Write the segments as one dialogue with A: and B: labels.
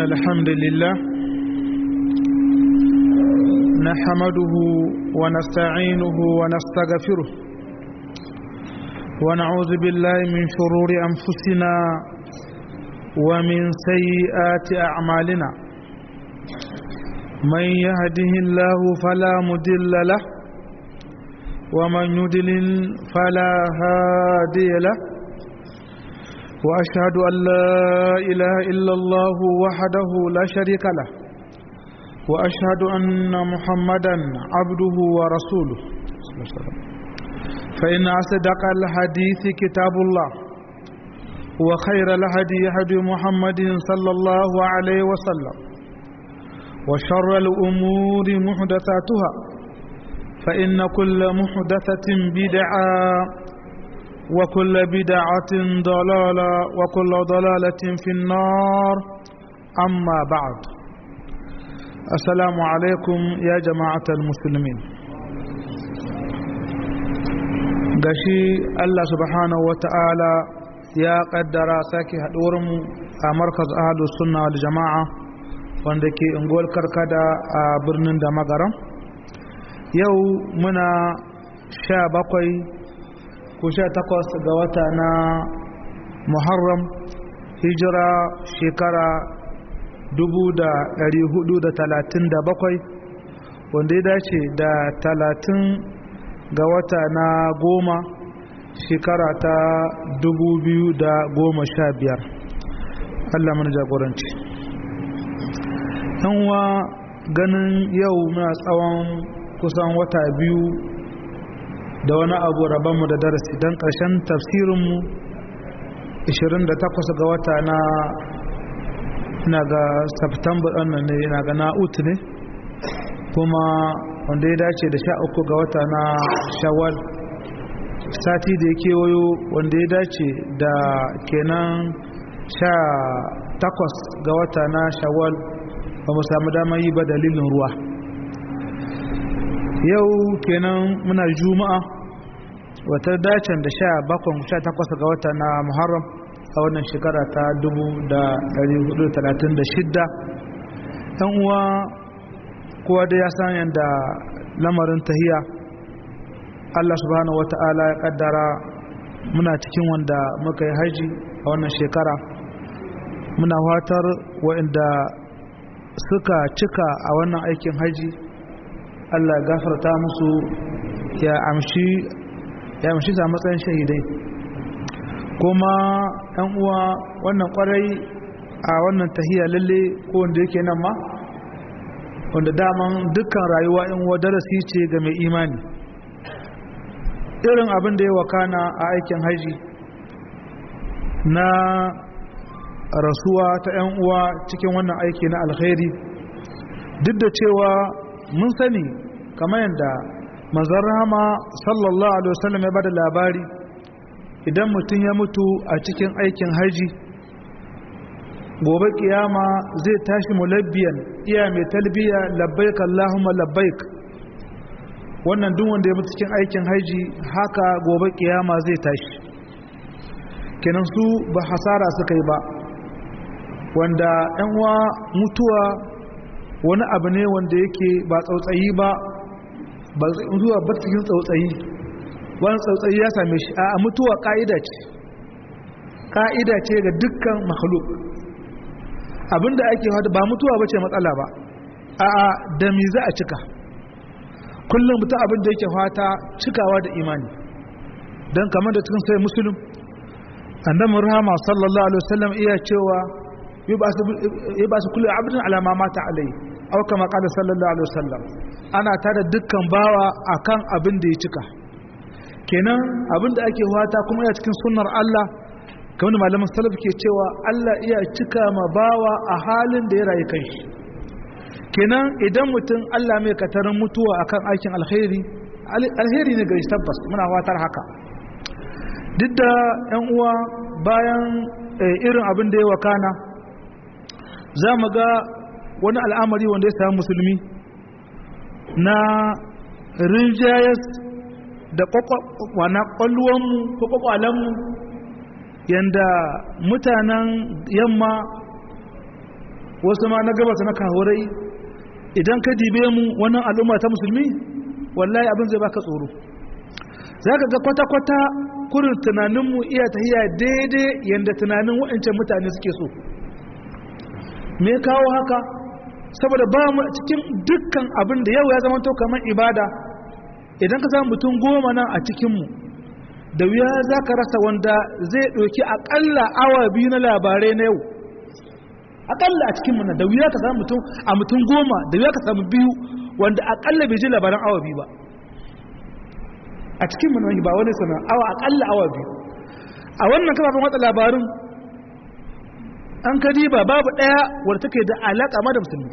A: الحمد لله نحمده ونستعينه ونستغفره ونعوذ بالله من شرور أنفسنا ومن سيئات أعمالنا من يهده الله فلا مدل له ومن يدلل فلا هادي له وأشهد أن لا إله إلا الله وحده لا شريك له وأشهد أن محمدا عبده ورسوله فإن أصدق الحديث كتاب الله وخير الهدي هدي محمد صلى الله عليه وسلم وشر الأمور محدثاتها فإن كل محدثة بدعة وكل بدعة ضلالة وكل ضلالة في النار أما بعد السلام عليكم يا جماعة المسلمين gashi Allah subhanahu wa ta'ala ya kaddara sake haɗuwarmu a markaz ahalus sunna wal jama'a wanda ke unguwar karkada a birnin da magaram yau muna sha bakwai ko sha takwas ga wata na muharram hijira shekara dubu da ɗari hudu da talatin da bakwai wanda ya dace da talatin ga wata na goma shekara ta dubu biyu da goma sha biyar allah mana jagoranci wa ganin yau muna tsawon kusan wata biyu da wani abu rabanmu da darasi don ƙarshen tafsirinmu 28 ga wata na na ga september ɗannan ne na ga na'ut ne kuma wanda ya dace da 13 ga wata na shawwal sati da ya kewayo wanda ya dace da kenan 18 ga wata na shawwal ba mu samu damar yi ba dalilin ruwa yau kenan muna juma'a wata dacen da sha bakon sha takwas ga wata na muharram a wannan shekara ta dubu da dari hudu talatin da shidda ɗan uwa kowa da ya san yadda lamarin tahiya allah subhanahu wata'ala ya kaddara muna cikin wanda muka yi haji a wannan shekara muna watar waɗanda suka cika a wannan aikin haji allah gafarta musu ya amshi ya mashi sa matsayin shahidai kuma ɗan uwa wannan kwarai a wannan tahiya lalle ko wanda yake nan ma wanda daman dukkan rayuwa in wa darasi ce ga mai imani irin abin da ya wakana a aikin haji na rasuwa ta 'yan uwa cikin wannan aiki na alkhairi duk da cewa mun sani kamar yadda manzon rahama sallallahu alaihi wasallam ya bada labari idan mutum ya mutu a cikin aikin haji gobe kiyama zai tashi mulabbiyan iya mai talbiya labbaik allahumma labbaik wannan duk wanda ya mutu cikin aikin haji haka gobe kiyama zai tashi kenan su ba hasara suka yi ba wanda yan uwa mutuwa wani abu ne wanda yake ba tsautsayi ba ba zuwa ba cikin tsautsayi wani tsautsayi ya same shi a mutuwa ka'ida ce ka'ida ce ga dukkan makhluk abinda ake hada ba mutuwa ba ce matsala ba a da mi za a cika kullum mutum abin da yake fata cikawa da imani don kamar da cikin sai musulun annabi rahama sallallahu alaihi wasallam iya cewa yi ba su kullum abin alama mata alai au kama kada sallallahu alaihi wasallam ana tada dukkan bawa akan abin da ya cika kenan abin da ake fata kuma ya cikin sunnar Allah kamar da malaman salaf ke cewa Allah iya cika ma bawa a halin da ya rayu kai kenan idan mutum Allah mai katarin mutuwa akan aikin alkhairi alheri ne gari tabbas muna fatar haka duk da yan uwa bayan irin abin da ya wakana za mu ga wani al'amari wanda ya samu musulmi na rinjayas da kwalluwanmu ko kwakwalenmu yanda mutanen yamma wasu ma na gabata na kahurai idan ka dibe mu wannan al'umma ta musulmi wallahi abin zai baka tsoro za ka ga kwata-kwata kurin tunaninmu iya tahiya daidai yadda tunanin waɗancan mutane suke so me kawo haka saboda ba mu cikin dukkan abin da yau ya zama to kamar ibada idan ka samu mutum goma nan a cikinmu da wuya za ka rasa wanda zai ɗauki aƙalla awa biyu na labarai na yau aƙalla a cikinmu nan da wuya ka samu mutum a mutum goma da wuya ka samu biyu wanda aƙalla bai ji labaran awa biyu ba a cikinmu nan ba wani sana awa aƙalla awa biyu a wannan kafafen watsa labarin an kadiba babu ɗaya wadda take da alaƙa ma da musulmi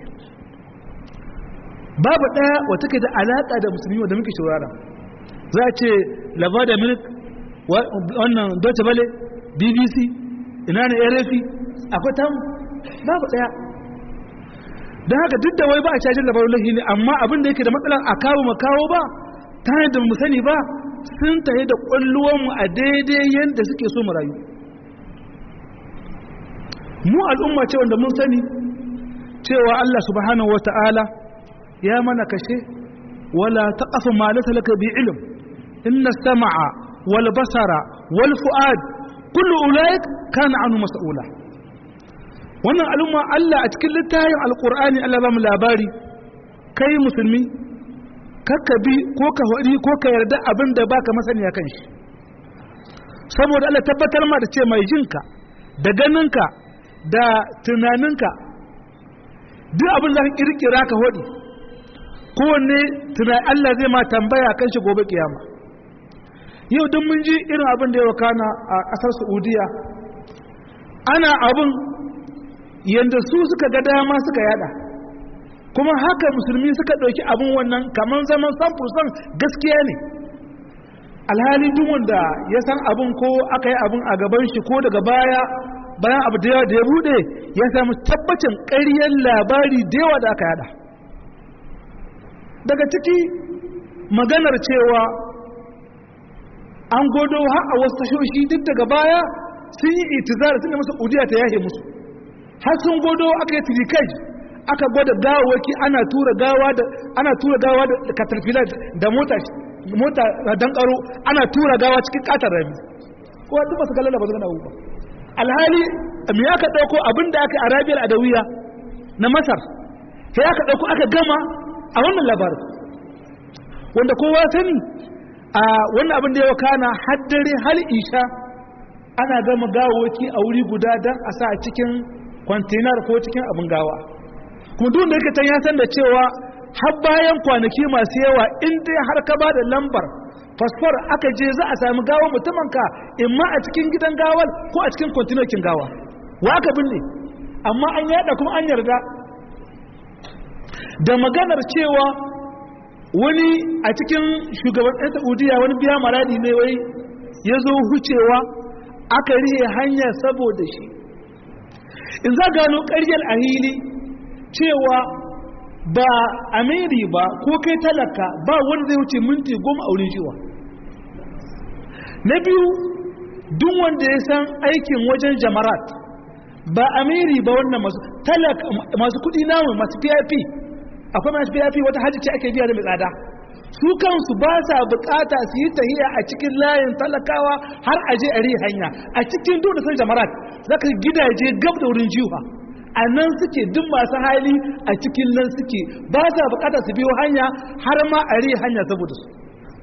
A: babu ɗaya wadda take da alaƙa da musulmi wadda muke shurara za a ce lava da milk wannan deutsche welle bbc ina ne rfi akwai tamu babu ɗaya don haka duk da wai ba a cajin labarin lahi ne amma abin da yake da matsalar a kawo ma kawo ba ta yadda mu sani ba sun tahi da ƙwalluwanmu a daidai yadda suke so mu rayu mu al'umma ce wanda mun sani cewa Allah subhanahu wata'ala ya mana kashe wala taqafu ma laysa laka bi ilm inna as-sam'a wal basara wal fu'ad kullu ulaik kana anhu mas'ula wannan al'umma Allah a cikin littafin alqur'ani Allah ba mu labari kai musulmi kakka bi ko ka hori ko ka yarda abin da baka masaniya kan shi saboda Allah tabbatar ma da ce mai jinka da ganinka da tunaninka duk abin da ka kirkira ka hodi kowanne tunan Allah zai ma tambaya kan shi gobe kiyama yau duk mun ji irin abin da ya wakana a ƙasar Saudiya ana abin yanda su suka ga dama suka yada kuma haka musulmi suka ɗauki abin wannan kamar zaman samfursan gaskiya ne alhali duk wanda ya san abin ko aka yi abin a gaban shi ko daga baya bayan abu da yawa da ya bude ya samu tabbacin ƙaryar labari da yawa da aka yada daga ciki maganar cewa an godo har a wasu tashoshi duk daga baya sun yi itizar sun da masa udiya ta yahe musu har sun godo aka yi tirikaj aka gwada gawawaki ana tura gawa da ana tura gawa da caterpillar da mota mota dan karo ana tura gawa cikin katar rami ko duk ba su kallon ba su gana ba alhali me aka dauko abin da aka arabiyar adawiya na masar sai aka dauko aka gama a wannan labarin wanda kowa sani a wannan abin da ya wakana haddare hal isha ana gama gawawaki a wuri guda don a sa cikin kwantenar ko cikin abin gawa kuma duk da yake can ya san da cewa har bayan kwanaki masu yawa in dai har ka ba da lambar fasfor aka je za a sami gawa mutumin ka imma a cikin gidan gawar ko a cikin kwantinokin gawa wa aka binne amma an yada kuma an yarda da maganar cewa wani a cikin shugaban ɗan saudiya wani biya maradi ne wai ya zo hucewa aka rihe hanya saboda shi in za gano ƙaryar a hili cewa ba amiri ba ko kai talaka ba wanda zai wuce minti goma a wurin shiwa na biyu duk wanda ya san aikin wajen jamarat ba amiri ba wannan masu talaka masu kudi namu masu pip akwai masu pip wata hajji ce ake biya da mai tsada su kansu ba sa bukata su yi tahiya a cikin layin talakawa har aje a hanya a cikin duk da san jamarat zaka gidaje gab da wurin jiwa a nan suke duk masu hali a cikin nan suke ba sa bukata su biyo hanya har ma a ri hanya saboda su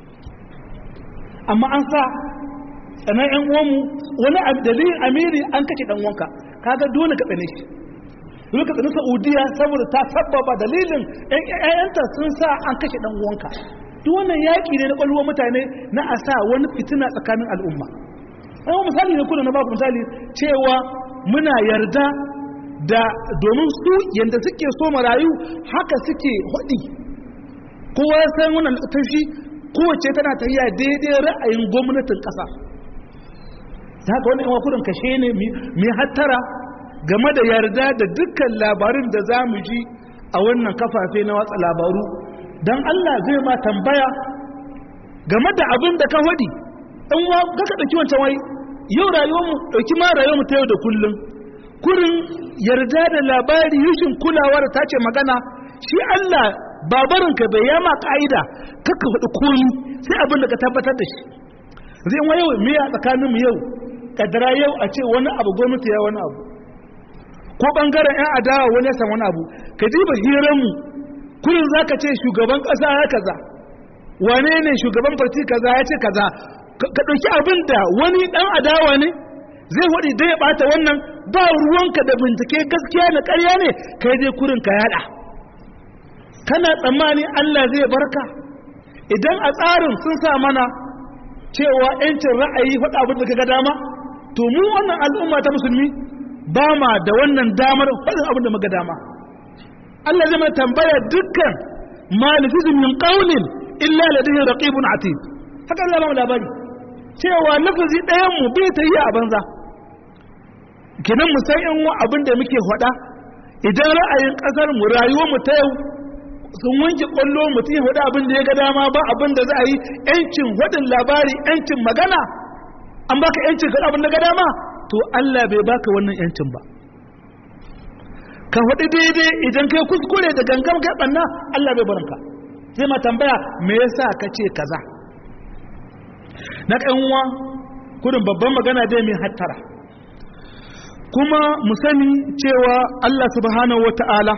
A: amma an sa tsanan yan uwanmu wani dalilin amiri an kake dan wanka kaga dole ka tsane shi dole ka tsane saudiya saboda ta sabbaba dalilin ƴaƴanta sun sa an kashe dan uwanka duk wannan yaƙi ne na ƙwalwar mutane na a sa wani fitina tsakanin al'umma an misali ne kuna na baku misali cewa muna yarda da domin su yadda suke so marayu haka suke hudi kowa ya san wannan tashi kowace tana tafiya daidai ra'ayin gwamnatin ƙasa ta haka wani kudin kashe ne mai hattara game da yarda da dukkan labarin da za mu ji a wannan kafafe na watsa labaru don Allah zai ma tambaya game da abin da ka hudi ɗan wa kaka ɗauki wancan wai yau rayuwarmu ɗauki ma rayuwarmu ta yau da kullum kurin yarda da labari yushin kulawa da tace magana shi Allah babarinka bai yama ka'ida kakka faɗi komi sai abin da ka tabbatar da shi zai wa yau me a tsakaninmu yau kadara yau a ce wani abu gwamnati ya wani abu ko bangaren 'yan adawa wani ya san wani abu ka ji ba hiranmu kullum za ka ce shugaban ƙasa ya kaza wane ne shugaban farti kaza ya ce kaza ka ɗauki abin da wani ɗan adawa ne zai waɗi dai ya ɓata wannan ba ruwanka da bincike gaskiya da ƙarya ne kai dai kurin ka yaɗa kana tsammani Allah zai barka idan a tsarin sun sa mana cewa 'yancin ra'ayi faɗa abin da kaga dama to mu wannan al'umma ta musulmi ba ma da wannan damar faɗin abin da muka dama Allah zai mana tambaya dukkan ma nafizun min qawlin illa ladayhi raqibun atid haka Allah ba mu labari cewa lafazi ɗayan mu bai ta yi a banza kenan mu san in abin da muke faɗa idan ra'ayin ƙasar mu rayuwar mu ta yau sun wanke kwallo mutum ya faɗi abin da ya ga dama ba abin da za a yi yancin waɗin labari yancin magana an baka yancin ga abin da ga dama to Allah bai baka wannan yancin ba ka faɗi daidai idan kai kuskure da gangan kai ɓanna Allah bai barinka sai ma tambaya me yasa ka ce kaza na ƙanwa kudin babban magana dai mai hattara kuma mu sani cewa Allah subhanahu wata'ala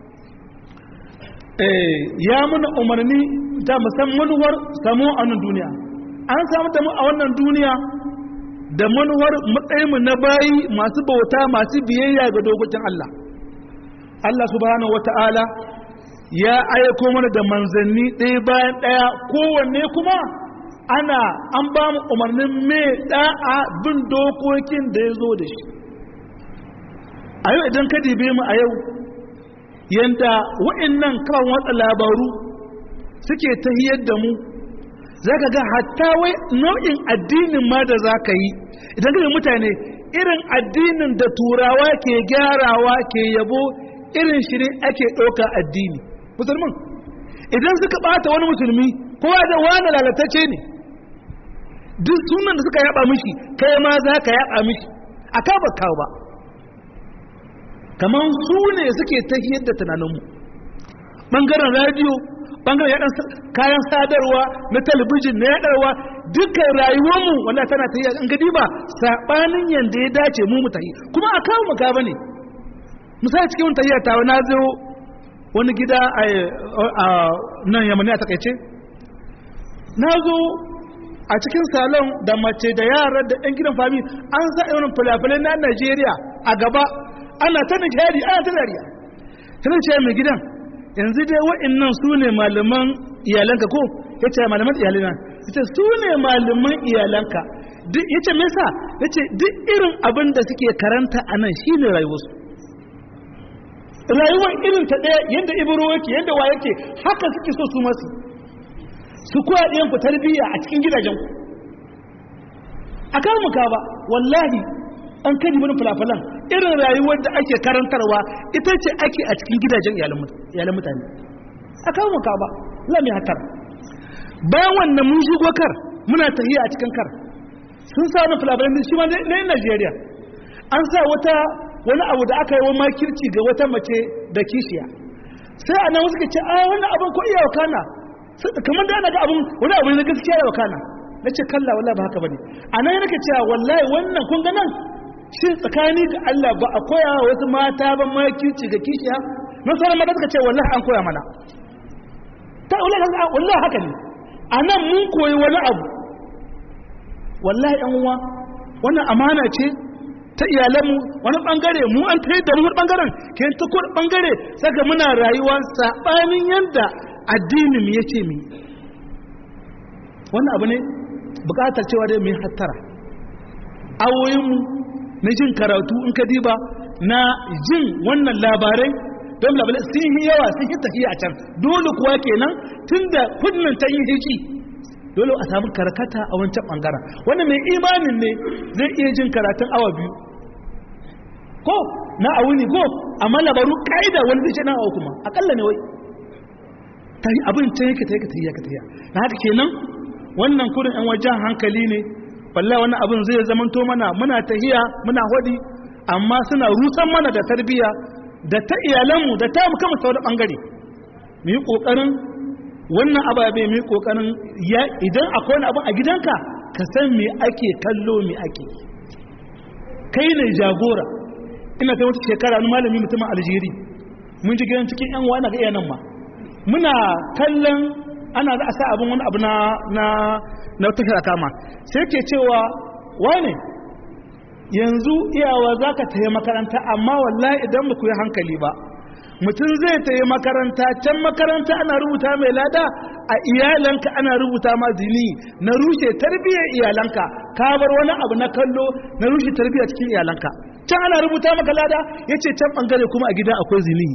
A: ya muna umarni ta musammanuwar samu a wannan duniya an samu da mu a wannan duniya da manuwar matsayinmu na bayi masu bauta masu biyayya ga dokokin Allah Allah subhanahu wata'ala ya aiko mana da manzanni ɗaya bayan ɗaya kowanne kuma ana an ba mu umarnin mai ɗa'a bin dokokin da ya zo da shi a yau idan ka dibe mu a yau yadda wa'annan kan watsa labaru suke tahiyar da mu za ka ga hatta wai nau'in addinin ma da za ka yi idan ka mutane irin addinin da turawa ke gyarawa ke yabo irin shirin ake ɗauka addini musulmin idan suka ɓata wani musulmi kowa da wani lalatacce ne duk sunan da suka yaba mishi kai ma za ka yaba mishi a kawo kawo ba kamar su ne suke tahiyar da tunaninmu ɓangaren radiyo ɓangaren yaɗan kayan sadarwa na talabijin na yaɗarwa dukkan rayuwarmu wanda tana tahiyar an gadi ba saɓanin yadda ya dace mu mu tahi kuma a kawo maka ba ne misali cikin tahiyar tawa na zo wani gida a nan yamani a takaice na zo a cikin salon da mace da yara da 'yan gidan fami an sa irin fulafulai na najeriya a gaba ana ta nishadi ana ta dariya tana ce mai gidan yanzu dai wa'annan su ne malaman iyalanka ko ya ce malaman iyalina ya ce su ne malaman iyalanka ya ce mesa ya ce duk irin abin da suke karanta a nan shi ne rayuwarsu rayuwar irin ta ɗaya yadda ibiro yake yadda wa yake haka suke so su masu su koya ɗayan ku tarbiyya a cikin gidajenku a kawo muka ba wallahi an kari wani fulafulan irin rayuwar da ake karantarwa ita ce ake a cikin gidajen iyalan mutane a kawo muka ba lami hatar bayan wannan mun shigo kar muna tahiya a cikin kar sun sa wani fulafulan shi ma na yin najeriya an sa wata wani abu da aka yi wa makirci ga wata mace da kishiya sai a nan wasu ka ce a wannan abin ko iya wakana kamar da ana ga abin wani abu ne gaskiya ya wakana na ce kalla wallahi ba haka bane a nan nake cewa wallahi wannan kun ga nan shi tsakani ga Allah ba a koya wa wasu mata ba makirci ga kishiya na sauran mata suka ce wallahi an koya mana ta wallahi haka ne a nan mun koyi wani abu wallahi yan uwa wannan amana ce ta iyalanmu wani bangare mu an tayar da mu bangaren ke ta kuɗi bangare saka muna rayuwa saɓanin yadda addinin mu yace mu wannan abu ne bukatar cewa dai mu hattara awoyinmu na jin karatu in ka diba na jin wannan labarai don labarai sun yi yawa sun yi tafiya a can dole kuwa kenan tunda kunnan ta yi hiki dole a samu karkata a wancan bangaren wanda mai imanin ne zai iya jin karatun awa biyu ko na a wuni ko amma labaru ka'ida wani zai ce na awa kuma akalla ne wai ta yi abin can yake ta yake ta yake ta yi na haka kenan wannan kurin yan wajen hankali ne wallahi wannan abin zai zamanto mana muna tahiya muna hodi amma suna rusan mana da tarbiyya da ta iyalanmu da ta mu kama sauran bangare mu yi kokarin wannan ababe mu yi kokarin ya idan akwai wani abu a gidanka ka san me ake kallo me ake kai ne jagora ina ta wata shekara wani malami mutumin aljeri mun ji gidan cikin yan wani ga iyanan ma muna kallon ana za a sa abin wani abu na na na wata kama sai ke cewa wane yanzu iyawa za ka tayi makaranta amma wallahi idan ba ku yi hankali ba mutum zai tayi makaranta can makaranta ana rubuta mai lada a iyalanka ana rubuta ma zini na rushe tarbiyyar iyalanka ka bar wani abu na kallo na rushe tarbiyyar cikin iyalanka can ana rubuta maka lada ya ce can bangare kuma a gida akwai zini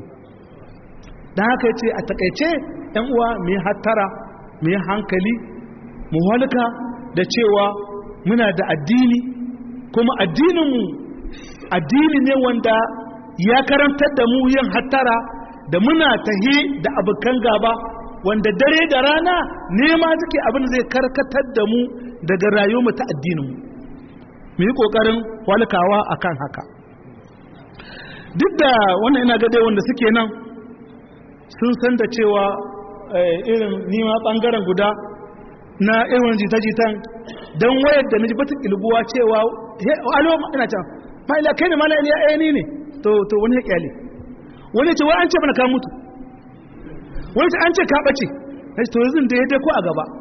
A: da haka ya ce a takaice yan uwa mai hattara mai hankali mu halka da cewa muna da addini kuma addininmu addini ne wanda ya karantar da mu yin hattara da muna tahi da abokan gaba wanda dare da rana nema suke abin zai karkatar da mu daga rayuwar ta addininmu mu yi ƙoƙarin walkawa akan haka duk da wannan ina gade wanda suke nan sun san da cewa irin nima ɓangaren guda na irin jita-jitan don wayar da naji bata kilbuwa cewa alo ina can ma'ila kai ne mala iliya ɗaya ni ne to to wani ya kyale wani ce wai an ce mana ka mutu wani ce an ce ka ɓace na to yanzu da ya dai ko a gaba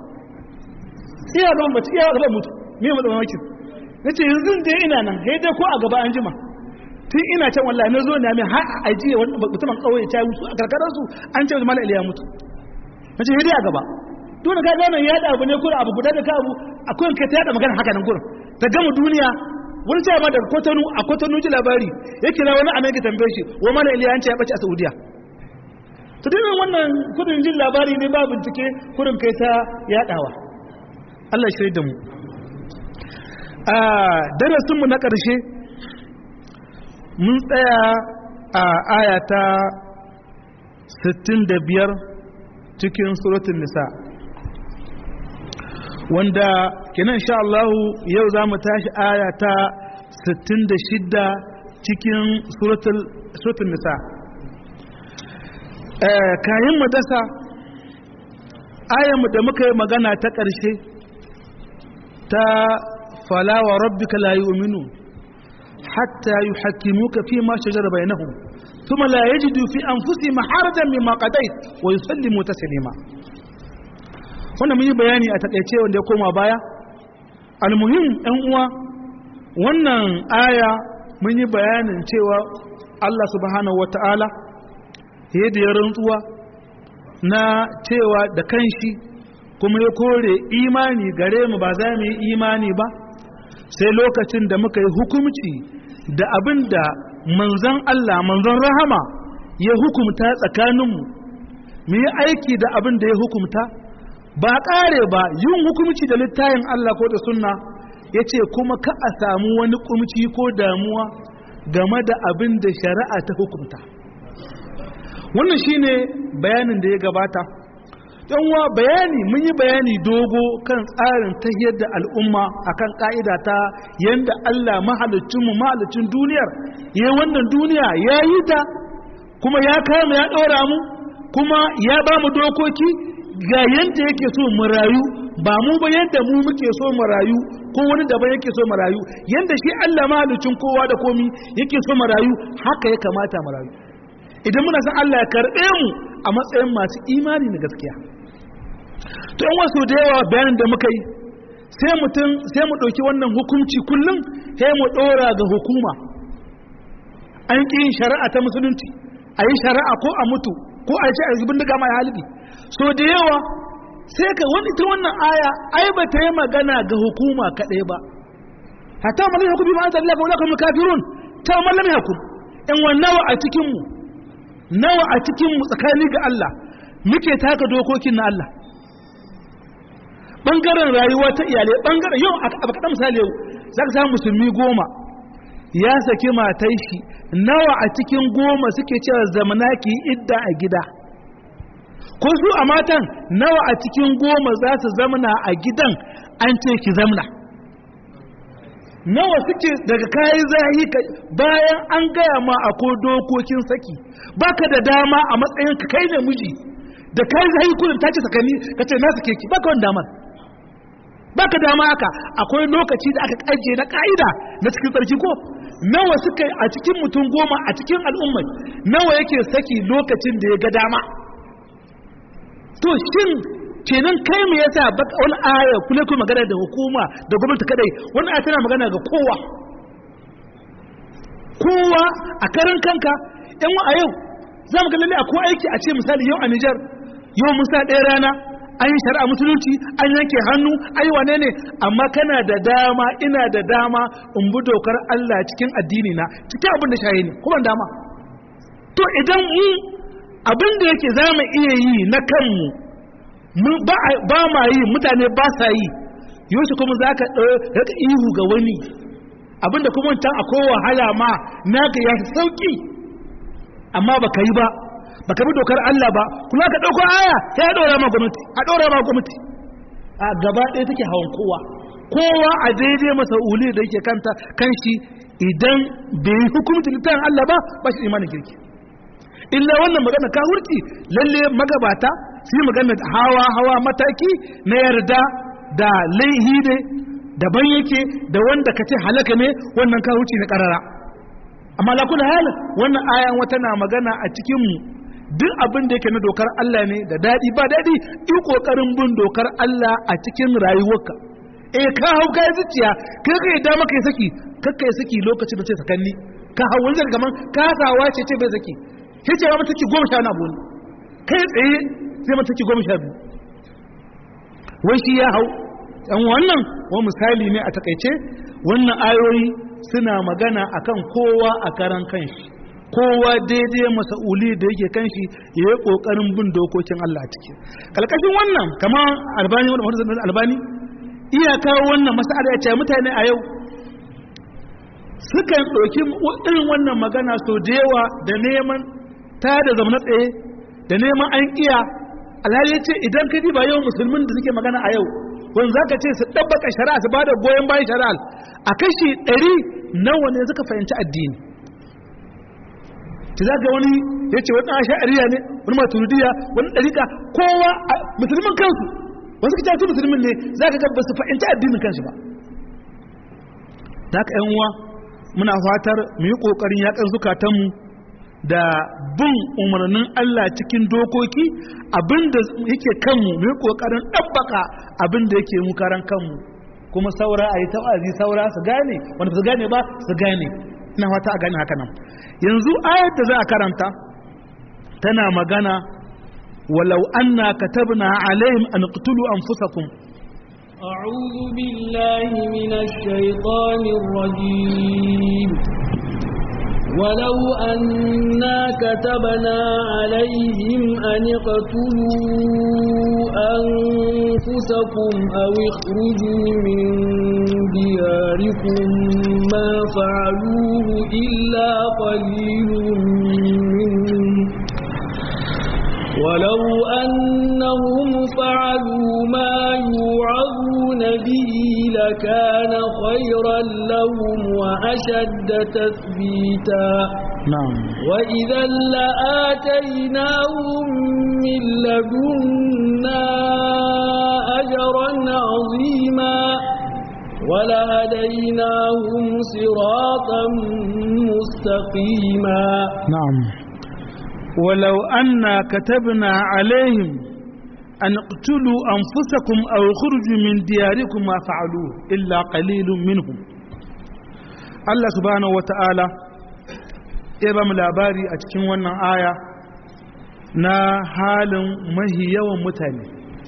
A: iya gaban bace iya gaban mutu me mu da mamaki na ce yanzu da ina nan ya dai ko a gaba an jima tun ina can wallahi na zo ne mai har a ajiye wani mutumin ƙauye ta mutu a karkararsu an ce mala iliya mutu na ce ya dai a gaba dole ka gane ya abu ne kura abu guda da ka abu akwai kai ta yada magana haka nan gurin ta gama duniya wani cewa da kotonu a kotonu ji labari ya kira wani anan ka tambaye shi wa mana iliya an ce ya bace a saudiya to dinin wannan kudin jin labari ne ba bincike kurin kai ta yadawa Allah shirya da mu a darasin mu na karshe mun tsaya a aya ta 65 cikin suratul nisa wanda kenan insha Allah yau za mu tashi aya ta 66 cikin suratul suratul nisa eh kayan mu dasa ayan mu da muka yi magana ta ƙarshe ta fala wa rabbika la yu'minu hatta yuhakkimuka fi ma shajara bainahum thumma la yajidu fi anfusihim harajan mimma qadayt wa yusallimu taslima wannan mun yi bayani a takaice wanda ya koma baya almuhim ɗan uwa wannan aya mun yi bayanin cewa Allah subhanahu wata'ala yadda ya rantsuwa na cewa da kanshi kuma ya kore imani gare mu ba za mu yi imani ba sai lokacin da muka yi hukumci da abin da manzon Allah manzon rahama ya hukumta tsakaninmu mu yi aiki da abin da ya hukumta ba ƙare ba yin hukumci da littayin Allah ko da sunna ya ce kuma ka a samu wani kumci ko damuwa game da abin da shari'a ta hukumta wannan shine bayanin da ya gabata wa bayani mun yi bayani dogo kan tsarin tahiyar da al'umma akan ka'ida ta yanda Allah mahalicinmu mahalicin duniyar ya wannan duniya ya yi ta kuma ya kama ya ɗora mu kuma ya ba mu dokoki ga yadda yake so mu rayu ba mu ba yadda mu muke so mu rayu ko wani daban yake so mu rayu yadda shi Allah mahalicin kowa da komi yake so mu rayu haka ya kamata mu rayu idan muna san Allah ya karɓe mu a matsayin masu imani na gaskiya to yan wasu da yawa bayanin da muka yi sai mutum sai mu ɗauki wannan hukunci kullum sai mu ɗora ga hukuma an ƙi yin shari'a ta musulunci a yi shari'a ko a mutu ko a ce a zubin daga mai halibi so da yawa sai ka wani ta wannan aya ai ba ta yi magana ga hukuma kaɗai ba hatta mallam hukum bi ma'azal Allah fa ulaka kafirun ta mallam hukum in nawa a cikin mu nawa a cikin mu tsakani ga Allah muke taka dokokin na Allah bangaren rayuwa ta iyalai bangaren yau a kaɗan misali yau za ka samu musulmi goma ya saki matai shi nawa a cikin goma suke cewa zamana ki idda a gida ko su a matan nawa a cikin goma za su zamana a gidan an ce ki zamna nawa suke daga kayan zahi bayan an gaya ma akwai dokokin saki baka da dama a matsayin ka kai ne miji da kai zahi kudin ta ce sakani ka ce na sake ki baka wani damar baka dama haka akwai lokaci da aka kaje na ka'ida na cikin tsarki ko nawa suka a cikin mutum goma a cikin al'ummai nawa yake saki lokacin da ya ga dama to shin kenan kai me yasa wani aya kula kuma magana da hukuma da gwamnati kadai wani aya tana magana ga kowa kowa a karan kanka yan a yau za mu ga lalle akwai aiki a ce misali yau a Nijar yau mun sa ɗaya rana an yi shari'a musulunci an yanke hannu ai wane ne amma kana da dama ina da dama in bi dokar Allah cikin addini na cikin abin da shayi ne kuma dama to idan mu abin da yake za mu iya yi na kanmu ba ma yi mutane ba sa yi yau kuma za ka ɗauka ihu ga wani abinda kuma wancan akwai wahala ma na ga ya sauki amma ba ka yi ba ba ka bi dokar Allah ba kula ka ɗauko aya ya ɗora ma gwamnati a ɗora ma gwamnati a gaba ɗaya take hawan kowa kowa a daidai masa uli da yake kanta kan shi idan bai yi hukumci littafin Allah ba ba shi imanin kirki illa wannan magana ka hurti lalle magabata su yi magana hawa hawa mataki na yarda da laihi ne daban yake da wanda ka ce halaka ne wannan ka huci na karara amma la kula halin wannan ayan wata na magana a cikin mu duk abin da yake na dokar Allah ne da dadi ba dadi yi kokarin bin dokar Allah a cikin rayuwarka eh ka hau ka zuciya kai kai da maka yi saki kakka yi saki lokacin da ce sakanni ka hau wani kaman kasawa ce ce bai saki sai ce mata ci goma sha na abu kai tsaye sai mata ci goma sha biyu wai shi ya hau ɗan wannan wani misali ne a takaice wannan ayoyi suna magana akan kowa a karan kanshi kowa daidai masa'uli da yake kanshi ya yi ƙoƙarin bin dokokin Allah a ciki kalkashin wannan kamar albani wani albani iya kawo wannan masa'ada ya ce mutane a yau sukan ɗauki irin wannan magana sau da yawa da neman ta da zama tsaye da neman an iya alhali ce idan ka ba yau musulmin da suke magana a yau wanda za ka ce su ɗabbaka shari'a su ba da goyon bayan shari'a a kashi ɗari nawa ne suka fahimci addini ta za ga wani ya ce wani asha'ariya ne wani maturidiya wani ɗarika kowa musulmin kansu wasu ka su musulmin ne za ka ga ba su fahimci addinin kansu ba da haka yan uwa muna fatar mu yi ƙoƙarin yaƙan zukatanmu da bin umarnin Allah cikin dokoki abinda yake kanmu mu yi kokarin ɗabbaka abinda yake mu karan kanmu kuma saura a yi ta'azi saura su gane wanda su gane ba su gane ina fata a gane haka nan yanzu ayat da za a karanta tana magana walau anna katabna alaihim an qtulu anfusakum
B: أعوذ بالله من الشيطان الرجيم ولو أنا كتبنا عليهم أن اقتلوا أنفسكم أو اخرجوا من دياركم ما فعلوه إلا قليل منهم ولو أنهم فعلوا ما يوعظون به لكان خيرا لهم وأشد تثبيتا
A: نعم
B: وإذا لآتيناهم من لدنا أجرا عظيما ولهديناهم صراطا مستقيما
A: نعم ولو أنا كتبنا عليهم أن اقتلوا أنفسكم أو اخرجوا من دياركم ما فعلوه إلا قليل منهم الله سبحانه وتعالى ya mu labari a cikin wannan aya na halin mahi yawan mutane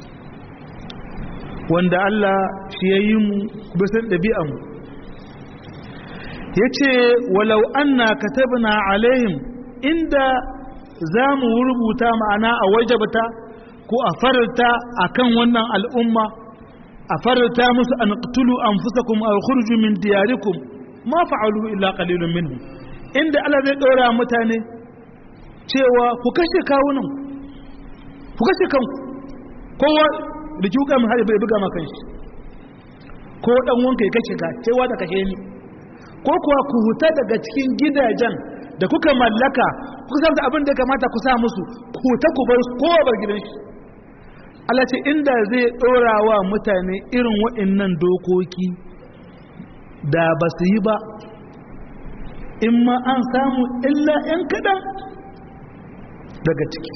A: wanda Allah shi ya yi mu bisan ɗabi'anmu ya ce walau anna katabna alaihim inda za mu rubuta ma'ana a wajabta ko a farta a kan wannan al'umma a farta musu an ƙtulu an fusakum a khurju min diyarikum ma fa'alu illa qalilun minhum inda Allah zai ɗora mutane cewa ku kashe kawunan ku kashe kanku kowa da ki wuka mai bai buga ma kanshi ko dan wanka ya kashe ka cewa da kashe ni ko kuwa ku huta daga cikin gidajen da kuka mallaka kuka san abin da kamata ku sa musu ku huta ku bar kowa bar gidan shi Allah ce inda zai dora wa mutane irin waɗannan dokoki da ba su yi ba in ma an samu illa 'yan kaɗan daga ciki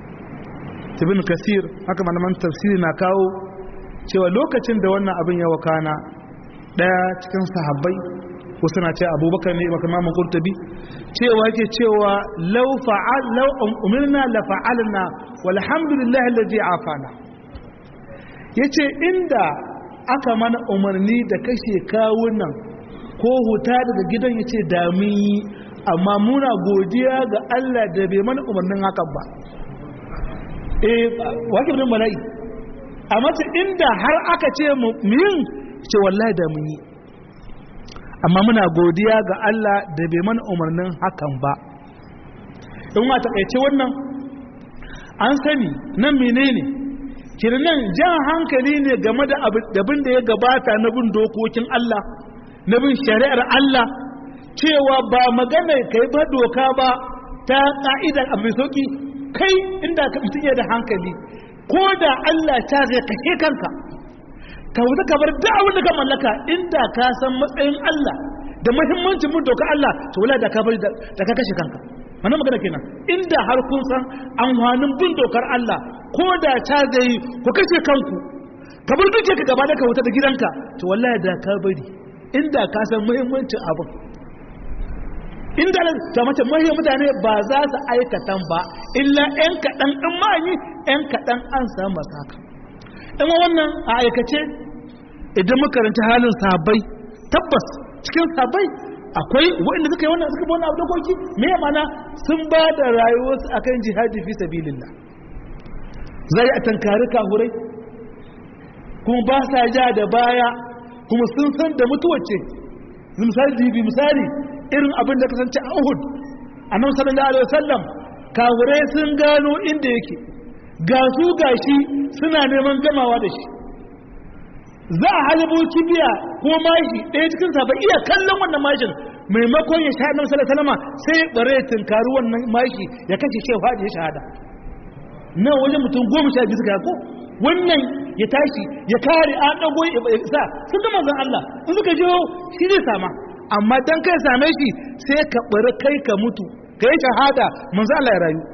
A: ibn kasir haka malaman tafsiri na kawo cewa lokacin da wannan abin ya wakana daya cikin sahabbai wasu na ce abubakar ne baka mamu kurtabi cewa yake cewa law fa'al law umirna la fa'alna walhamdulillahi alladhi afana yace inda aka mana umarni da kashe kawunan ko huta daga gidan yace da mun yi amma muna godiya ga Allah da bai mana umarnin hakan ba eh wake bin mala'i amma ce inda har aka ce mu yin ce wallahi da mun yi amma muna godiya ga Allah da bai mana umarnin hakan ba in wa takaice wannan an sani nan menene kirnan jan hankali ne game da abin da ya gabata na bin dokokin Allah na bin shari'ar Allah cewa ba magana kai ba doka ba ta ka'idar abu mai sauki kai inda ka mutum da hankali ko da Allah ta zai kashe kanka ka wuta ka bar duk abin da ka mallaka inda ka san matsayin Allah da muhimmancin mun doka Allah to wala da ka bari da ka kashe kanka wannan magana kenan inda har kun san amfanin bin dokar Allah ko da ta zai ku kashe kanku ka bar duke ka gaba da ka wuta da gidanka to wallahi da ka bari inda ka san muhimmancin abin inda ta mace mahiyar mutane ba za su aikatan ba illa 'yan kaɗan ɗan ma'ani 'yan kaɗan an samu masu haka ɗan wannan a aikace idan makaranta halin sabai tabbas cikin sabai akwai waɗanda suka yi wannan suka bi wannan abu dokoki me ya mana sun ba da rayuwarsu akan jihadi fi sabilillah zai a tankari kahurai kuma ba sa ja da baya kuma sun san da mutuwar ce misali misali irin abin da kasance a Uhud annabi sallallahu alaihi wasallam kafirai sun gano inda yake ga su gashi suna neman gamawa da shi za a halabo kibiya ko mashi ɗaya cikin sa ba iya kallon wannan mashin maimakon ya sha annabi sallallahu alaihi wasallam sai bare tunkari wannan mashi ya kashe shi fadi ya shahada nan wajen mutum goma sha biyu suka ko wannan ya tashi ya kare an dago ya sa sun ga manzon Allah in suka jiho shi zai sama amma dan kai same shi sai ka bari kai ka mutu ka yi shahada manzo Allah ya rayu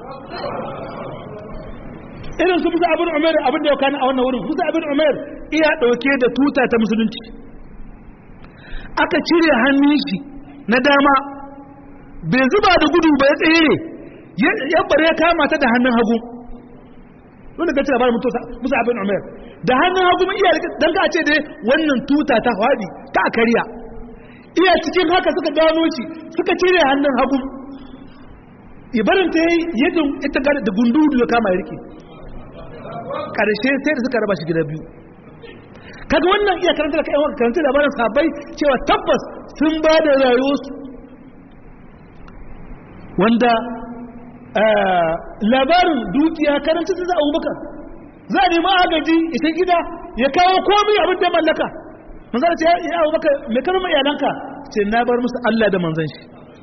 A: irin su Musa abin Umar abin da ya kana a wannan wurin Musa abin Umar iya dauke da tuta ta musulunci aka cire hannun shi na dama bai zuba da gudu ba ya tsere ya bare ya kama ta da hannun hagu wanda ka ce labarin Musa abin Umar da hannun hagu iya dan ka ce dai wannan tuta ta fadi ta kariya iya cikin haka suka gano shi suka cire hannun hagu ibarin ta yi yadda ita da gundu da kama ya rike karshe sai da suka raba shi gida biyu kaga wannan iya karanta da kayan karanta labarin sabai cewa tabbas sun ba da rayuwarsu wanda labarin dukiya karanta ta za a abubakar za a nemi agaji ita gida ya kawo komai abin da mallaka manzan ce ya abubakar mai kalma iyalanka ce na bar musu allah da manzan shi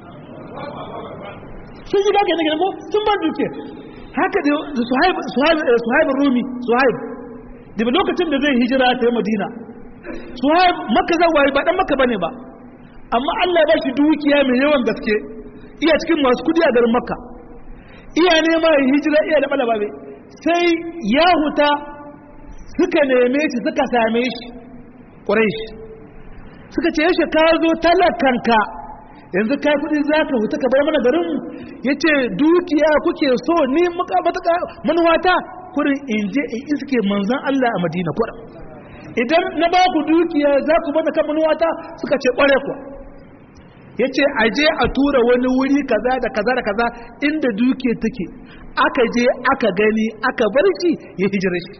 A: sun yi gage na gidan ko sun ba dukiya haka da suhaib rumi suhaib daga lokacin da zai hijira ta yi madina suhaib maka zawaye ba dan maka bane ba amma allah ya ba shi dukiya mai yawan gaske iya cikin masu kudi a garin makka iya nema ya hijira iya da balababe sai ya huta suka neme shi suka same shi ƙwarai shi suka ce yaushe ka zo talakanka yanzu kai kudi za ka huta ka bar mana garin ya ce dukiya kuke so ni matuƙa manuwata kurin in je in iske manzan Allah a madina kuwa idan na ba ku dukiya za ku bada kan manuwata suka ce ƙware kuwa ya ce a je a tura wani wuri kaza da kaza da kaza inda dukiya take aka je aka gani aka bar shi ya hijira shi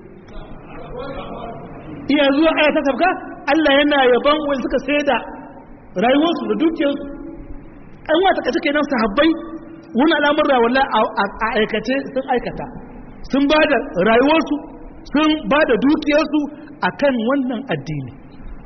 A: iya zuwa aya ta sabka Allah yana yaban wani suka sai da rayuwarsu da dukiyarsu an wata kace kenan sahabbai wani al'amurra walla a aikace sun aikata sun ba da rayuwarsu sun ba da dukiyarsu akan wannan addini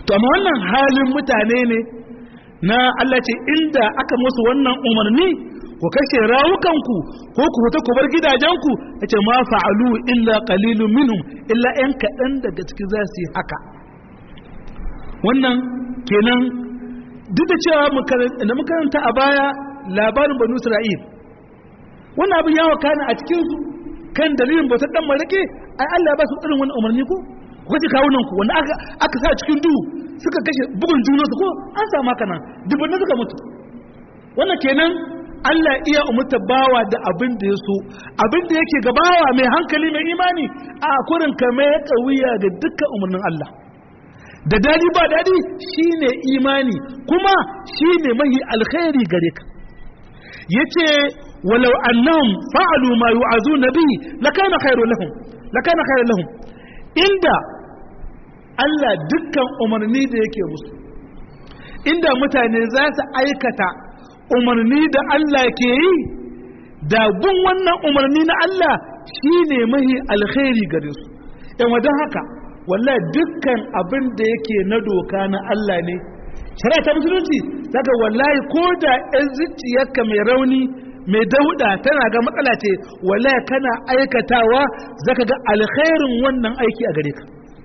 A: to amma wannan halin mutane ne na Allah ce inda aka musu wannan umarni ku kashe rawukanku ko ku fita ku bar gidajenku yace ma fa'alu illa qalilun minhum illa yan kaɗan daga cikin za su yi haka wannan kenan duk da cewa da makaranta a baya labarin banu isra'il wannan abin ya wakana a cikin su kan dalilin bautar dan marake ai Allah ya ba su irin wannan umarni ko ku kace kawunan ku wanda aka aka sa cikin duhu suka kashe bugun junansu ko an samu haka nan dubban suka mutu wannan kenan Allah iya umurta bawa da abin da ya so abin da yake gabawa mai hankali mai imani a kurin kame ya kawiya ga dukkan umarnin Allah da dadi ba dadi shine imani kuma shine mahi alkhairi gare ka yace walau annahum fa'alu ma yu'azuna bihi lakana khairun lahum lakana khairun lahum inda Allah dukkan umarni da yake musu inda mutane za su aikata umarni da Allah ke yi da bin wannan umarni na Allah shine mahi alkhairi gare su yan wajen haka wallahi dukkan abin da yake na doka na Allah ne shari'a ta musulunci daga wallahi ko da yan zuciyarka mai rauni mai dauda tana ga matsala ce wallahi kana aikatawa zaka ga alkhairin wannan aiki a gare ka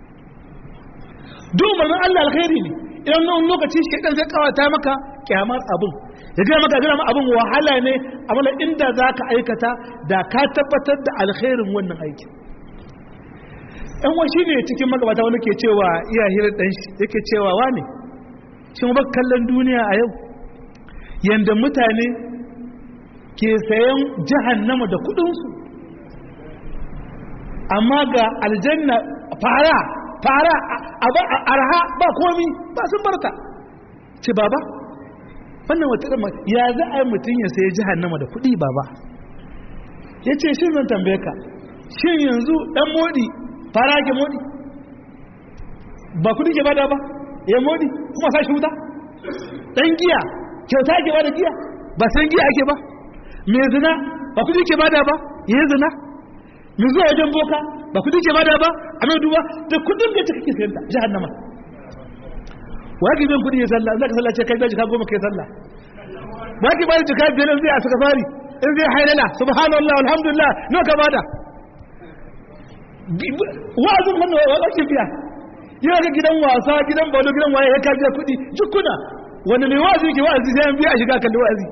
A: duk umarnin Allah alkhairi ne idan nan lokaci shi dan zai kawata maka kyamar abin ya gina maka gina abin wahala ne amma inda za ka aikata da ka tabbatar da alkhairin wannan aiki ɗan wa shi ne cikin magabata wani ke cewa iya hirar ɗan shi yake cewa wa ne shi ba kallon duniya a yau yanda mutane ke sayan jahannama da kuɗinsu amma ga aljanna fara fara arha ba komi ba sun barta ce baba wannan wata ɗan ya za a yi mutum ya sayi jihannama da kuɗi baba ya ce shi zan tambaye ka shin yanzu ɗan modi fara ke modi ba kuɗi ke bada ba ya modi kuma sa shi wuta ɗan giya kyauta ke bada giya ba san giya ake ba mai zina ba kuɗi ke bada ba ya zina mai zuwa wajen boka ba kudi ke bada ba a mai duba da kudin da take sayan ta jahannama wa ki bin kudi ya sallah zaka sallah ce kai da jika goma kai sallah ba ki bada jika biyar zai a saka fari in zai hailala subhanallah alhamdulillah no ka bada wa'azin wannan wa kake biya yau ga gidan wasa gidan balo gidan waye ya ka biya kudi jikuna wanda mai wa'azi ke wa'azi sai an biya a shiga kalli wa'azi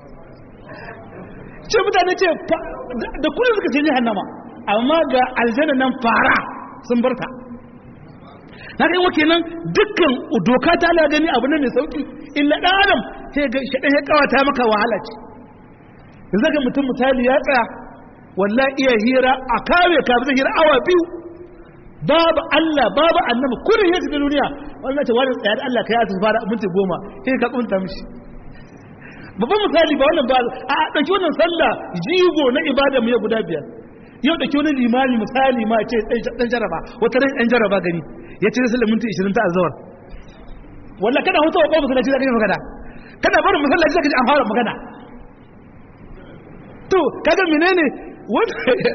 A: ce mutane ce da kudin suka ce jahannama amma ga aljanna nan fara sun barta na kai wake nan dukkan doka ta ala gani abu ne mai sauki illa dan adam sai ga shaɗan ya kawata maka wahala ce yanzu ga mutum misali ya tsaya wallahi iya hira a kare ka zai hira awa biyu babu Allah babu annabi kullum ya shiga duniya wannan ta wani tsaya da Allah kai ya fara minti goma sai ka kunta mishi babban misali ba wannan ba a ɗauki wannan sallah jigo na ibada mu ya guda biyar yau da wani limani misali ma ce ɗan jaraba wata rai ɗan jaraba gani ya ce sallar minti 20 ta azawar wallah kada hutu wa ƙofa masallaci zaka yi magana kada barin masallaci zaka ji an fara magana to kaga menene wanda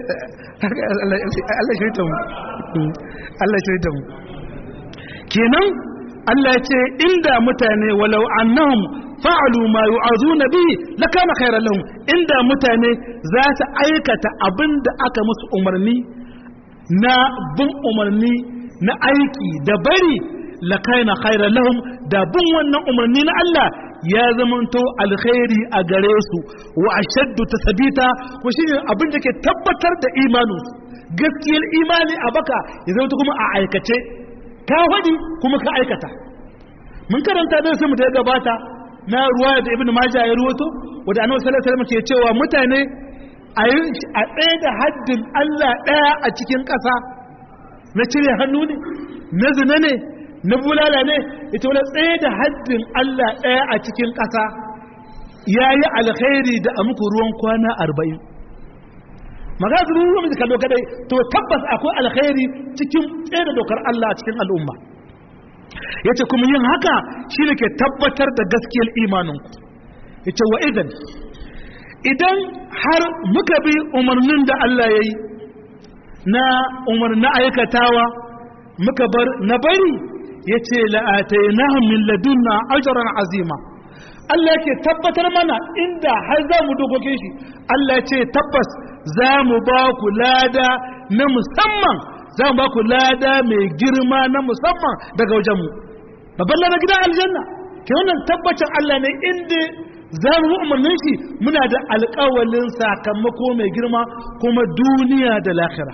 A: Allah shi mu Allah shi mu kenan Allah ya ce inda mutane walau annahum fa'alu ma yu'azuna bihi lakana khairan lahum inda mutane za su aikata abinda aka musu umarni na bin umarni na aiki da bari lakana khairan lahum da bin wannan umarni na Allah ya zamanto alkhairi a gare su wa ashaddu tasbita ko shine abin da ke tabbatar da imanu gaskiyar imani a baka ya zama kuma a aikace ka faɗi kuma ka aikata mun karanta da sai mu da gabata na ruwa da ibnu majah ya ruwato wanda annabi sallallahu alaihi wasallam ke cewa mutane a a tsaye da haddin Allah daya a cikin ƙasa na cire hannu ne na zina ne na bulala ne ita wala tsaye da haddin Allah daya a cikin ƙasa yayi alkhairi da amuku ruwan kwana 40 magana su ruwan da kallo kadai to tabbas akwai alkhairi cikin tsaye da dokar Allah a cikin al'umma ya ce kuma yin haka shi ne ke tabbatar da gaskiyar imaninku ya ce wa idan idan har muka bi umarnin da Allah ya yi na umarnin aikatawa muka bar na bari yace la'atainahum min ladunna ajran azima Allah yake tabbatar mana inda har za mu dokokin shi Allah ce tabbas za mu ba ku lada na musamman za mu ba ku lada mai girma na musamman daga wajenmu babban lada gidan aljanna ke wannan tabbacin Allah ne inda za mu bi umarnin shi muna da alƙawalin sakamako mai girma kuma duniya da lahira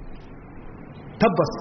A: tabbas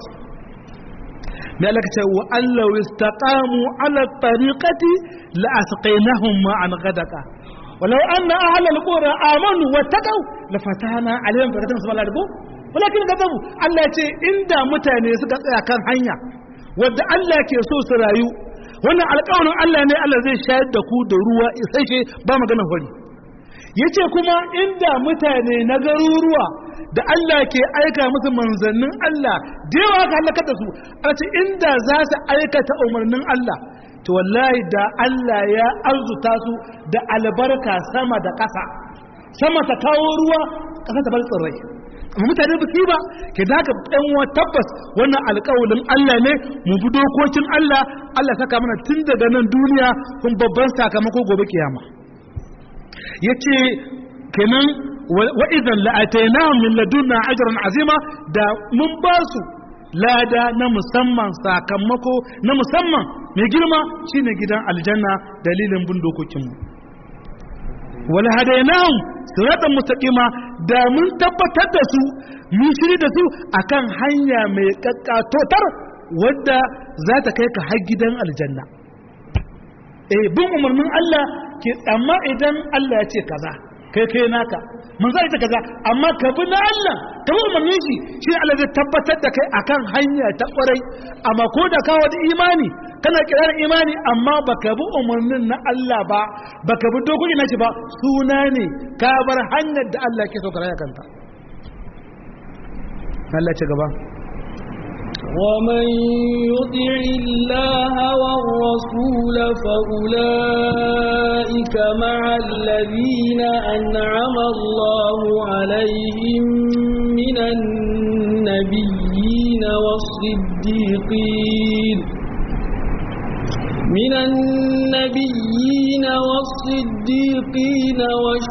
A: mai Allah ce wa Allah istaqamu ala tariqati la asqainahum ma'an ghadaqa walau anna ahlal qura amanu wattaqu la fatana alaihim barakatan sabala da walakin kadabu Allah ya ce inda mutane suka tsaya kan hanya wadda Allah ke so su rayu wannan alƙawarin Allah ne Allah zai shayar da ku da ruwa isasshe ba maganar hori yace kuma inda mutane na garuruwa da Allah ke aika musu manzannin Allah da yawa ka halakar da su a ce inda za su aikata umarnin Allah to wallahi da Allah ya arzuta su da albarka sama da ƙasa sama ta kawo ruwa ƙasa ta bar tsirrai amma mutane ba su ba ke da haka ɗan wa tabbas wannan alƙawalin Allah ne mu bi dokokin Allah Allah saka mana tun daga nan duniya kun babban sakamako gobe kiyama yace kenan wa idan la'atainahum min ladunna ajran azima da mun ba su lada na musamman sakamako na musamman mai girma shine gidan aljanna dalilin bin dokokinmu wala hadainahum siratan mustaqima da mun tabbatar da su mun shiri da su akan hanya mai kakkatotar wadda za ta kai ka har gidan aljanna eh bin umarnin Allah ke amma idan Allah ya ce kaza kai kai naka mun zai ta kaza amma ka bi na Allah ka bi umarnin shi shi Allah zai tabbatar da kai akan hanya ta kwarai amma ko da kawo da imani kana kiran imani amma baka bi umarnin na Allah ba baka bi dokoki na shi ba suna ne ka bar hanyar da Allah ke so ka raya kanta Allah ce gaba
B: ومن يطع الله والرسول فأولئك مع الذين أنعم الله عليهم من النبيين والصديقين من النبيين والصديقين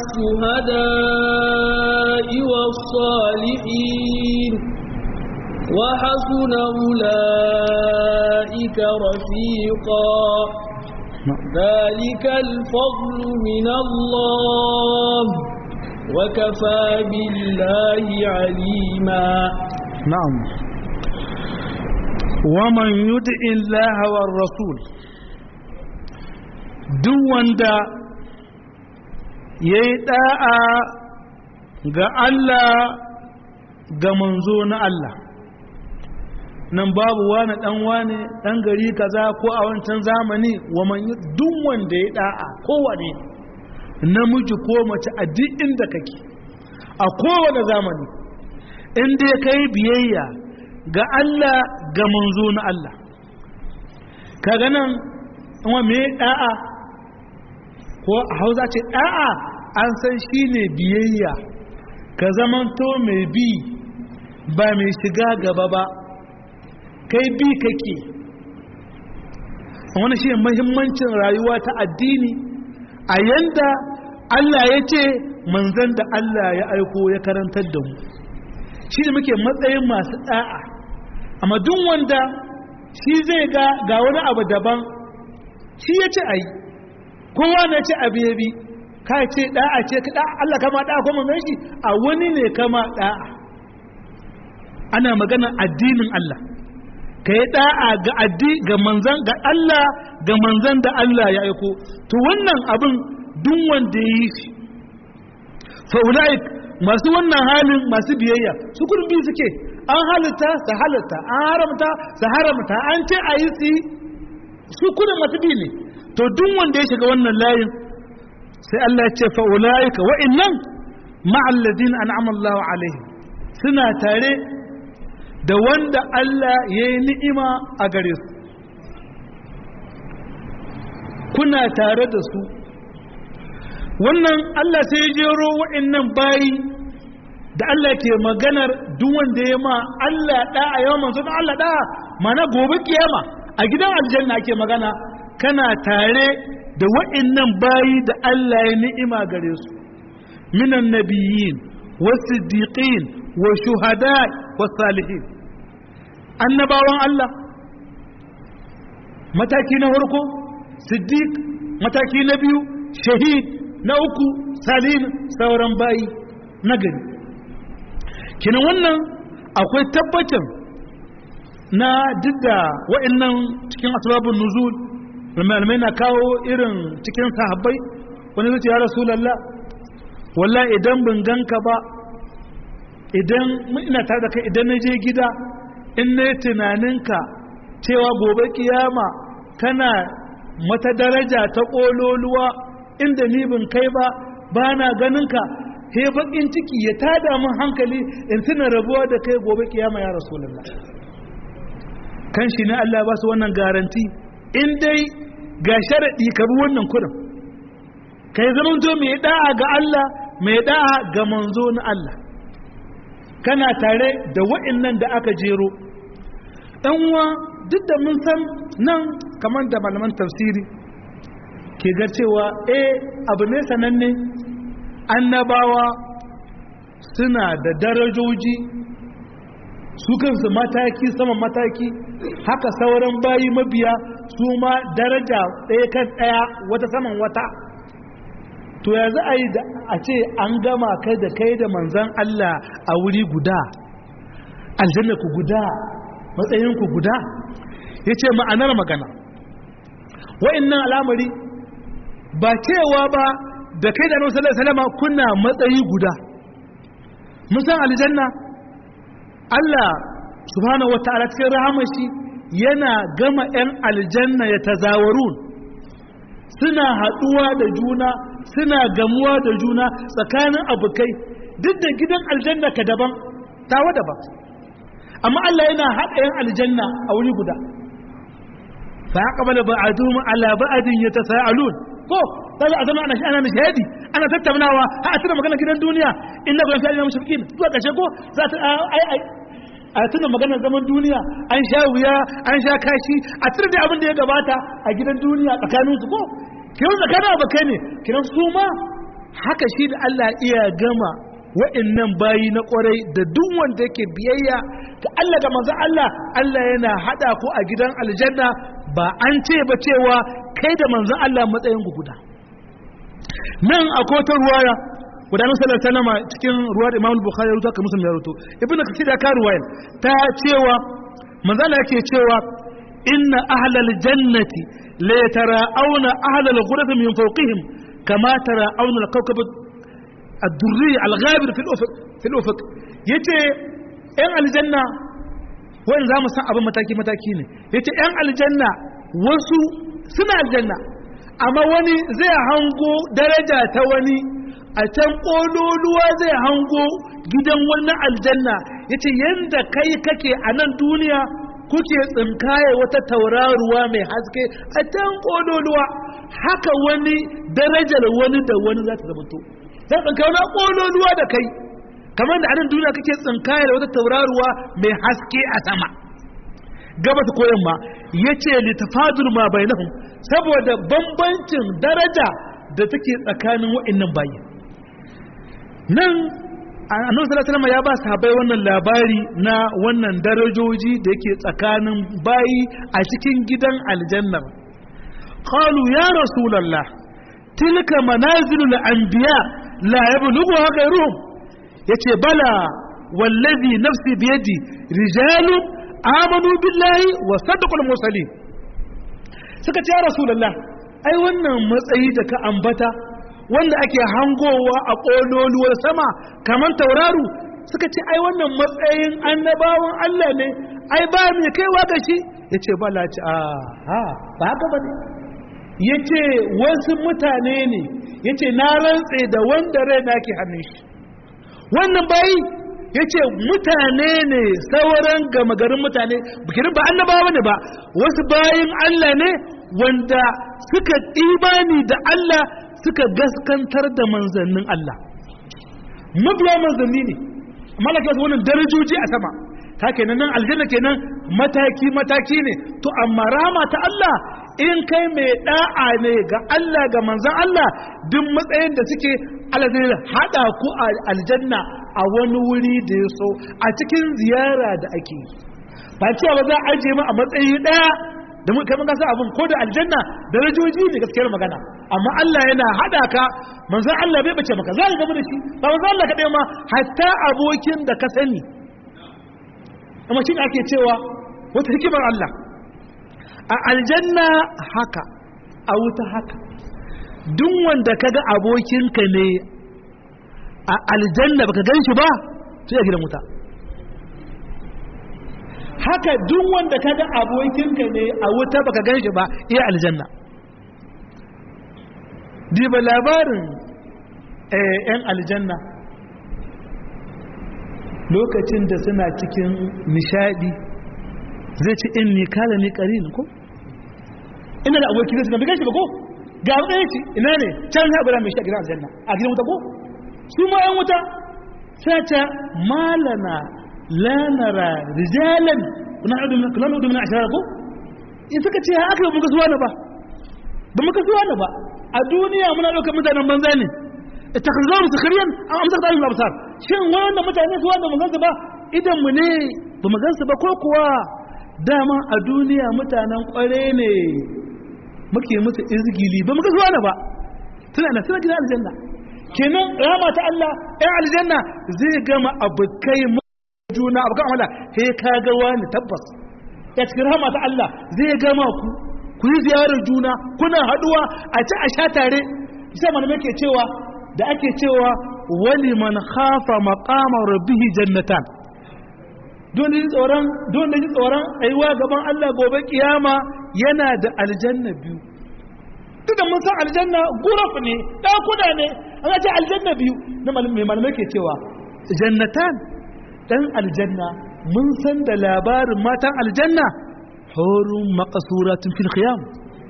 B: والشهداء والصالحين وحسن أولئك رفيقا ذلك الفضل من الله وكفى بالله عليما
A: نعم ومن يدع الله والرسول duk wanda ya yi ɗa'a ga Allah ga manzo na Allah nan babu wani ɗan wani ɗan gari kaza ko a wancan zamani wa man duk wanda ya ɗa'a kowane namiji ko mace a duk inda kake a kowane zamani inda ya kai biyayya ga Allah ga manzo na Allah kaga nan wa me ɗa'a ko a hausa ce ɗa'a an san shi ne biyayya ka zamanto mai bi ba mai shiga gaba ba kai bi kake wani shi mahimmancin rayuwa ta addini a yanda Allah ya ce manzan da Allah ya aiko ya karantar da mu shi ne muke matsayin masu ɗa'a amma duk wanda shi zai ga ga wani abu daban shi ya ce a yi kowa na ce abu ya bi ka ce da'a ce ka da'a Allah kama da'a kuma mai shi a wani ne kama da'a ana magana addinin Allah ka yi da'a ga addi ga manzan ga Allah ga manzan da Allah ya aiko to wannan abin duk wanda ya yi shi fa ulaik masu wannan halin masu biyayya su kudin biyu suke an halitta su halitta an haramta su haramta an ce a yi su su kudin masu biyu ne to duk wanda ya shiga wannan layin sai Allah ya ce fa ulaika wa innam ma'al ladina an'ama Allahu alaihim suna tare da wanda Allah ya yi ni'ima a gare su kuna tare da su wannan Allah sai ya jero wa'annan bayi da Allah ke maganar duk wanda ya ma Allah da'a yawan manzo Allah da'a mana gobe kiyama a gidan aljanna ake magana kana tare da wa'annan bayi da Allah ya ni'ima gare su minan nabiyyin wasiddiqin wa shuhada wa salihin annabawan Allah mataki na farko siddiq mataki na biyu shahid na uku salihin sauran bayi na gari kinan wannan akwai tabbacin na duk da wa'annan cikin asbabun nuzul malamai na kawo irin cikin sahabbai wani zai ce ya rasulallah wallah idan bin ganka ba idan ina tare da kai idan na je gida in na tunaninka cewa gobe kiyama kana mata daraja ta ƙololuwa inda ni bin kai ba ba na ganinka he bakin ciki ya tada min hankali in tuna rabuwa da kai gobe kiyama ya rasulallah kan shi ne Allah ba su wannan garanti in dai ga sharaɗi ka bi wannan kurin ka yi zamanto mai da'a ga Allah mai da'a ga manzo na Allah kana tare da wa'innan da aka jero uwa duk da mun san nan kamar da malaman tafsiri ke ga cewa eh abu ne sananne annabawa suna da darajoji su kansu mataki sama mataki haka sauran bayi mabiya su ma daraja ɗaya kan ɗaya wata saman wata to ya za a yi da a ce an gama kai da kai da manzan Allah a wuri guda aljanna ku guda matsayin ku guda ya ce ma'anar magana wa'innan al'amari ba cewa ba da kai da nan salama kuna matsayi guda musan aljanna Allah subhanahu wata'ala cikin rahamashi yana gama 'yan aljanna ya tazawarun suna haɗuwa da juna suna gamuwa da juna tsakanin abokai duk da gidan aljanna ka daban tawa daban amma Allah yana haɗa 'yan aljanna a wuri guda fa ya ƙabala ba'adun ala ba'adin ya tasa'alun ko sai a zama ana shi ana nishadi ana tattaunawa har a tuna magana gidan duniya inna kun fi ayyam mushrikin zuwa kashe ko za ta ai ai a tuna magana zaman duniya an sha wuya an sha kashi a tuna da abin da ya gabata a gidan duniya tsakanin su ko kiran tsakanin abakai ne kiran su ma haka shi da Allah iya gama wa'annan bayi na kwarai da duk wanda yake biyayya ga Allah da manzo Allah Allah yana hada ku a gidan aljanna ba an ce ba cewa kai da manzo Allah matsayin ku guda nan akwai ta ruwaya gudanar sallar sanama cikin ruwa da imamul bukhari ya rubuta ka musulmi ya rubuto ibnu kasir ya ka ruwayar ta cewa manzo Allah yake cewa inna ahlal jannati la yatara'awna ahlal ghuraf min fawqihim kama tara'awna al-kawkab ad-durri al-ghabir fi al-ufuq fi al-ufuq yace yan aljanna wani za mu san abin mataki mataki ne yace yan aljanna wasu suna aljanna amma wani zai hango daraja ta wani a can ƙololuwa zai hango gidan wannan aljanna ya ce yadda kai kake a nan duniya kuke tsinkaye wata tauraruwa mai haske a can ƙololuwa haka wani darajar wani da wani za ta zamanto sai tsinkaye wani ƙololuwa da kai kamar da a nan duniya kake tsinkaye da wata tauraruwa mai haske a sama gabata ko yamma ya ce littafadul ma bainahum saboda bambancin daraja da take tsakanin wa'annan bayi nan annabi sallallahu alaihi ya ba sahabbai wannan labari na wannan darajoji da yake tsakanin bayi a cikin gidan aljanna qalu ya rasulullah tilka manazilul anbiya la yablughuha ghayruhum yace bala wallazi nafsi biyadi rijalun amanu billahi wa saddaqul mursalin suka ce ya rasulullah ai wannan matsayi da ka ambata wanda ake hangowa a ƙololuwar sama kamar tauraru suka ce ai wannan matsayin annabawan Allah ne ai ba mai kaiwa ga shi ya ce ba laci a ha ba haka ba ne ya ce wasu mutane ne ya ce na rantse da wanda rai na ke hannun shi wannan bayi ya ce mutane ne sauran gama garin mutane bikirin ba annabawa ne ba wasu bayin Allah ne wanda suka imani da Allah suka gaskantar da manzannin Allah mabiya manzanni ne malaka su wannan darajoji a sama ka kenan nan aljanna kenan mataki mataki ne to amma rahama ta Allah in kai mai da'a ne ga Allah ga manzon Allah duk matsayin da suke Allah zai hada ku a aljanna a wani wuri da ya so a cikin ziyara da ake yi ba cewa ba za a ajiye mu a matsayi daya da mun kai mun gasa abin ko da aljanna darajoji ne gaskiyar magana amma Allah yana hada ka manzon Allah bai bace maka za ka gaba da shi ba manzon Allah kadai ma hatta abokin da ka sani amma shi ake cewa wata hikimar Allah a aljanna haka a wuta haka duk wanda kaga abokinka ne a aljanna baka gan shi ba sai a gidan wuta haka duk wanda kaga abokinka ne a wuta baka gan shi ba iya aljanna diba labarin yan aljanna lokacin da suna cikin nishadi zai ci in ni kala ni karin ko ina da abokin zai bai gan shi ba ko ga ɗaya ce ina ne can ya bura mai shi a gidan aljanna a gidan wuta ko su ma yan wuta sai ta malana la nara rijalan kuna hudu min kuna hudu min ashara ko in suka ce haka ba muka suwa na ba ba muka suwa na ba a duniya muna ɗaukar mutanen banza ne ittakhadhu musakhiriyan am amsaka dalil absar shin wannan mutane suwa da mun gansu ba idan mu ne ba mu gansu ba ko kuwa dama a duniya mutanen kware ne muke musu izgili ba muka suwa na ba suna na suna gidan aljanna kenan rama ta Allah ɗan aljanna zai gama abokai juna abokan amala sai ka ga wani tabbas ya cikin rama ta Allah zai gama ku ku yi ziyarar juna kuna haduwa a ci a sha tare sai malamai ke cewa da ake cewa wali man khafa maqama rabbihi jannatan don da tsoron don da tsoron aiwa gaban Allah gobe kiyama yana da aljanna biyu duk da mun san aljanna guraf ne dakuna ne an ce aljanna biyu na mai malamai ke cewa jannatan dan aljanna mun san da labarin matan aljanna hurun maqsuratun fil khiyam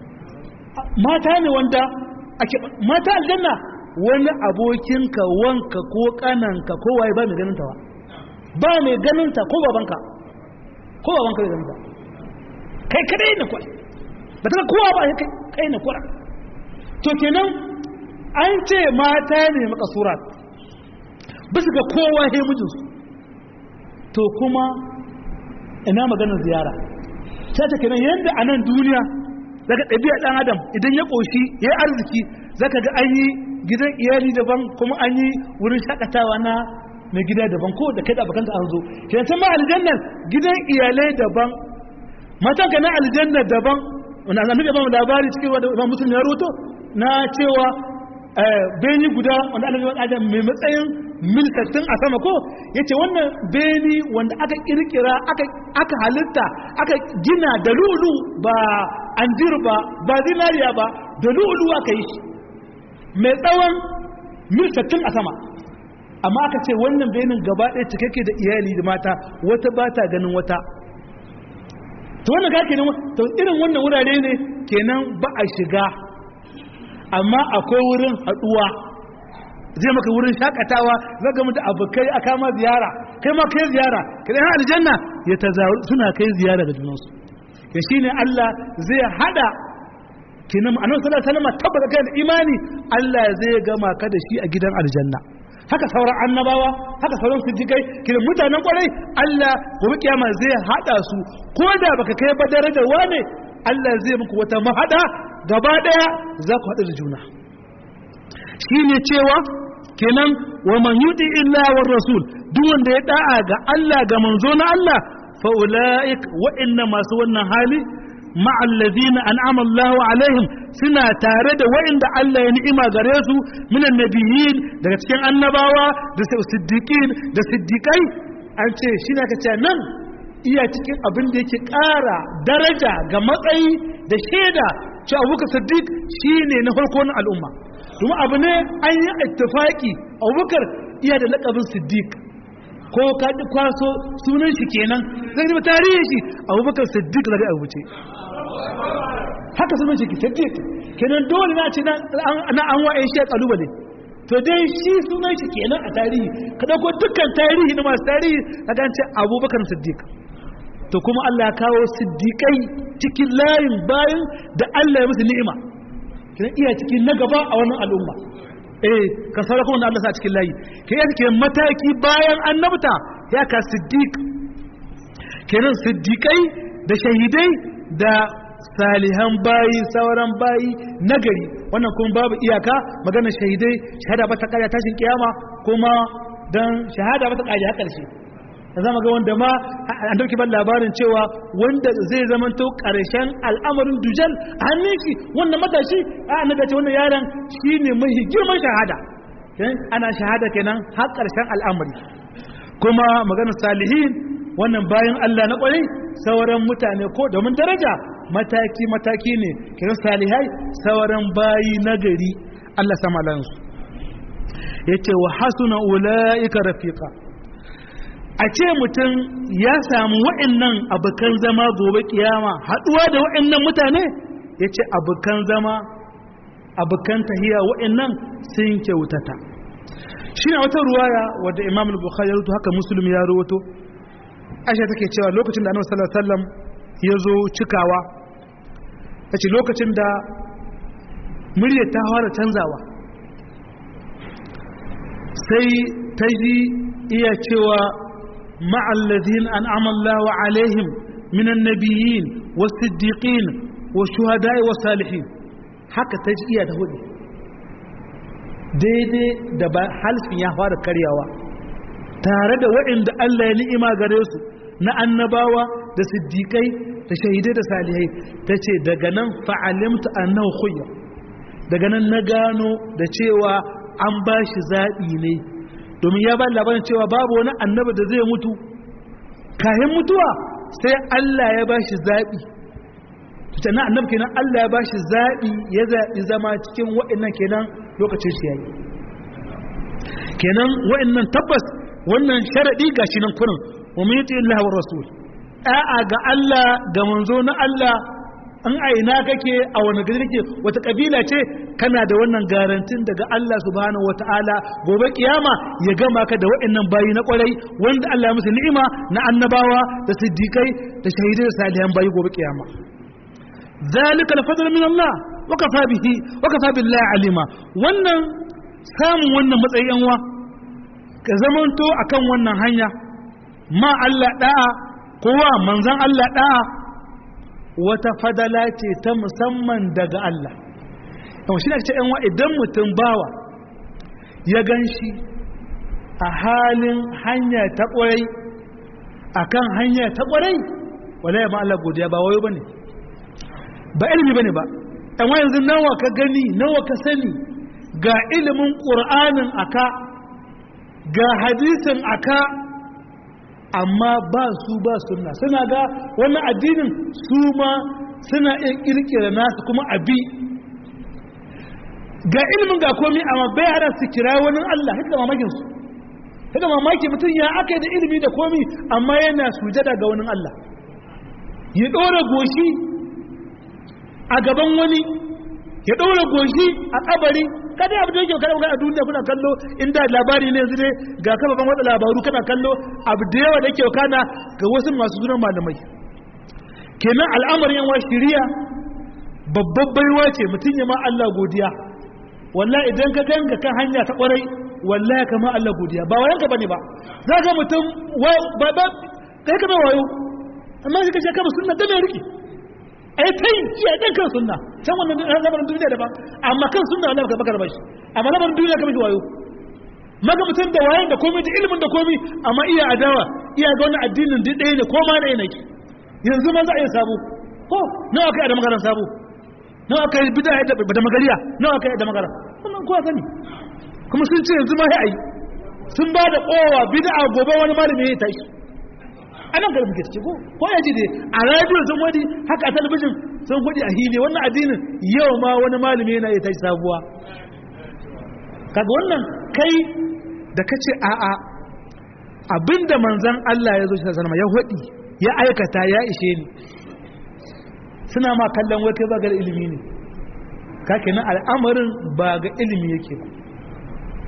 A: mata ne wanda ake mata aljanna wani abokinka wanka ko kananka ko waye ba mai ganin ta ba mai ganin ta ko babanka ko babanka bai ganin ta kai kadai ne kwai ba ta kowa ba kai kai ne kwara to kenan an ce mata ne makasurat bisa ga kowa he mijinsu to kuma ina maganar ziyara sai ta kenan yadda a nan duniya daga ɗabi'a ɗan adam idan ya ƙoshi ya yi arziki zaka ga an yi gidan iyali daban kuma an yi wurin shakatawa na mai gida daban ko da kai da abokan an zo kenan ta ma aljannan gidan iyalai daban matan ka na aljanna daban wanda annabi ya ba mu labari cikin wanda Imam Muslim ya roto na cewa beni guda wanda annabi ya adam mai matsayin milkatin a sama ko yace wannan beni wanda aka kirkira aka aka halitta aka gina da lulu ba anjir ba ba zinariya ba da lulu aka yi shi mai tsawon milkatin a sama amma aka ce wannan benin gaba ɗaya cikakke da iyali da mata wata ba ta ganin wata to wannan ga kenan to irin wannan wurare ne kenan ba a shiga amma akwai wurin haduwa zai maka wurin shakatawa zaga mutu abokai a kama ziyara kai ma kai ziyara kai har aljanna ya tazawu suna kai ziyara ga junansu ya shine Allah zai hada kenan annabi sallallahu alaihi wasallam tabbata kai da imani Allah zai gama ka da shi a gidan aljanna haka sauran annabawa haka sauran siddiqai kiran mutanen kwarai Allah gobe kiyama zai hada su ko da baka kai ba darajar wane Allah zai muku wata mahada gaba daya za ku hadu da juna shine cewa kenan wa man yuti illa war rasul duk wanda ya da'a ga Allah ga manzo na Allah fa ulaik wa inna masu wannan hali مع الذين أنعم الله عليهم سنة تارد وإن الله ينعم غريسو من النبيين دا cikin annabawa da siddiqin da siddiqai an ce shi ne kace nan iya cikin abin da yake ƙara daraja ga matsayi da shaida ce abubakar siddiq shine na farko na al'umma kuma abu ne an yi ittifaki abubakar iya da lakabin siddiq ko ka kwaso sunan shi kenan zai zama tarihin shi abubakar siddiq daga abu ce haka sunan shi siddiq kenan dole na ce na an wa'in shi kalubale to dai shi sunan shi kenan a tarihi ka dauko dukkan tarihi na masu tarihi ka gance abubakar siddiq to kuma Allah ya kawo siddiqai cikin layin bayan da Allah ya musu ni'ima kina iya cikin na gaba a wannan al'umma eh ka saura kuma Allah sa cikin layi ke ya cikin mataki bayan annabta ya ka siddiq kenan siddiqai da shahidai da salihan bayi sauran bayi nagari wannan kuma babu iyaka maganar shahidai shahada ba ta kaya tashin kiyama kuma dan shahada ba ta kaya har karshe da zama ga wanda ma an dauki ban labarin cewa wanda zai zamanto karshen al'amarin dujal a hannun shi wannan matashi a annabi ce wannan yaron shine mai girman shahada ana shahada kenan har karshen al'amari kuma maganar salihin wannan bayan Allah na kwarai sauran mutane ko domin daraja mataki mataki ne kiran salihai sauran bayi nagari Allah sama lansu yace wa hasuna ulaika rafiqa a ce mutum ya samu wa'annan abukan zama gobe kiyama haduwa da wa'annan mutane yace abukan zama abukan tahiya wa'annan sun kyautata shi wata ruwaya wadda imam al-bukhari ya rubuta haka muslim ya rubuto aisha take cewa lokacin da annabi sallallahu alaihi wasallam ya zo cikawa tace lokacin da murya ta fara canzawa sai ta ji iya cewa ma'alladhin an'ama Allahu alaihim minan nabiyyin was-siddiqin wash-shuhada'i was-salihin haka ta ji iya ta hudu daidai da halfin ya fara karyawa tare da waɗanda Allah ya ni'ima gare su na annabawa da siddiƙai da shahidai da salihai ta ce daga nan fa'alimta annahu khuyya daga nan na gano da cewa an ba shi zaɓi ne domin ya ba labarin cewa babu wani annaba da zai mutu kayan mutuwa sai Allah ya ba shi zaɓi tutanna annab kenan Allah ya ba shi zaɓi ya zaɓi zama cikin waɗannan kenan lokacin shi yayi kenan waɗannan tabbas wannan sharaɗi ga shi nan kurin wa mun yi Allah wa rasul a'a ga Allah ga manzo na Allah an aina kake a wani gari kake wata kabila ce kana da wannan garantin daga Allah subhanahu wataala gobe kiyama ya gama ka da waɗannan bayi na kwarai wanda Allah ya musu ni'ima na annabawa da siddiqai da shahidai da salihan bayi gobe kiyama zalika al-fadl min Allah wa kafa bihi wa kafa billahi alima wannan samun wannan matsayin wa ka zamanto akan wannan hanya ma Allah da'a kowa manzan Allah da'a wata fadala ce ta musamman daga Allah yawon shi ne ce yanwa idan mutum bawa ya gan shi a halin hanya ta ƙwarai a kan hanya ta ƙwarai wala ya Allah godiya ba wayo ba ne ba ilimi ba ne ba yanwa yanzu nawa ka gani nawa ka sani ga ilimin ƙur'anin aka ga hadisin aka amma ba su ba sunna suna ga wannan addinin su ma suna iya kirkira nasu kuma abi ga ilimin ga komi amma bai hada su kira wani Allah haka mamakin su haka mamaki mutum ya aka da ilimi da komi amma yana sujada ga wani Allah ya ɗora goshi a gaban wani ya ɗora goshi a kabari kada abu da yake kada a duniya kuna kallo inda labari ne yanzu dai ga kafafen watsa labaru kana kallo abu da yawa da yake kana ga wasu masu zuran malamai kenan al'amarin yawa shiriya babbar baiwa ce mutum ya ma Allah godiya wallahi idan ka ganga kan hanya ta kwarai wallahi kama Allah godiya ba wayanka bane ba za ka mutum ba ba kai ka mai wayo amma shi ka ce kama sunna da mai riki ai kai iya dan kan sunna can wannan lamarin duniya daban amma kan sunna Allah baka baka bashi amma lamarin duniya ka mishi wayo maga mutum da wayan da komai da ilimin da komai amma iya adawa iya ga wannan addinin duk ɗaya ne ko ma ɗaya nake yanzu ma za a yi sabo ko nawa kai da magaran sabo nawa kai bid'a da magariya nawa kai da magaran wannan kowa sani kuma sun ce yanzu ma sai ayi sun ba da kowa bid'a gobe wani malami ya tashi anan garin muke ciki ko ko ya ji dai a radio sun wadi haka a talabijin sun kudi a hili wannan addinin yau ma wani malami yana ya tashi sabuwa kaga wannan kai da kace a a abinda manzon Allah ya zo shi sanama ya hudi ya aikata ya ishe ni suna ma kallon wata ba ga ilimi ne kake nan al'amarin ba ga ilimi yake ba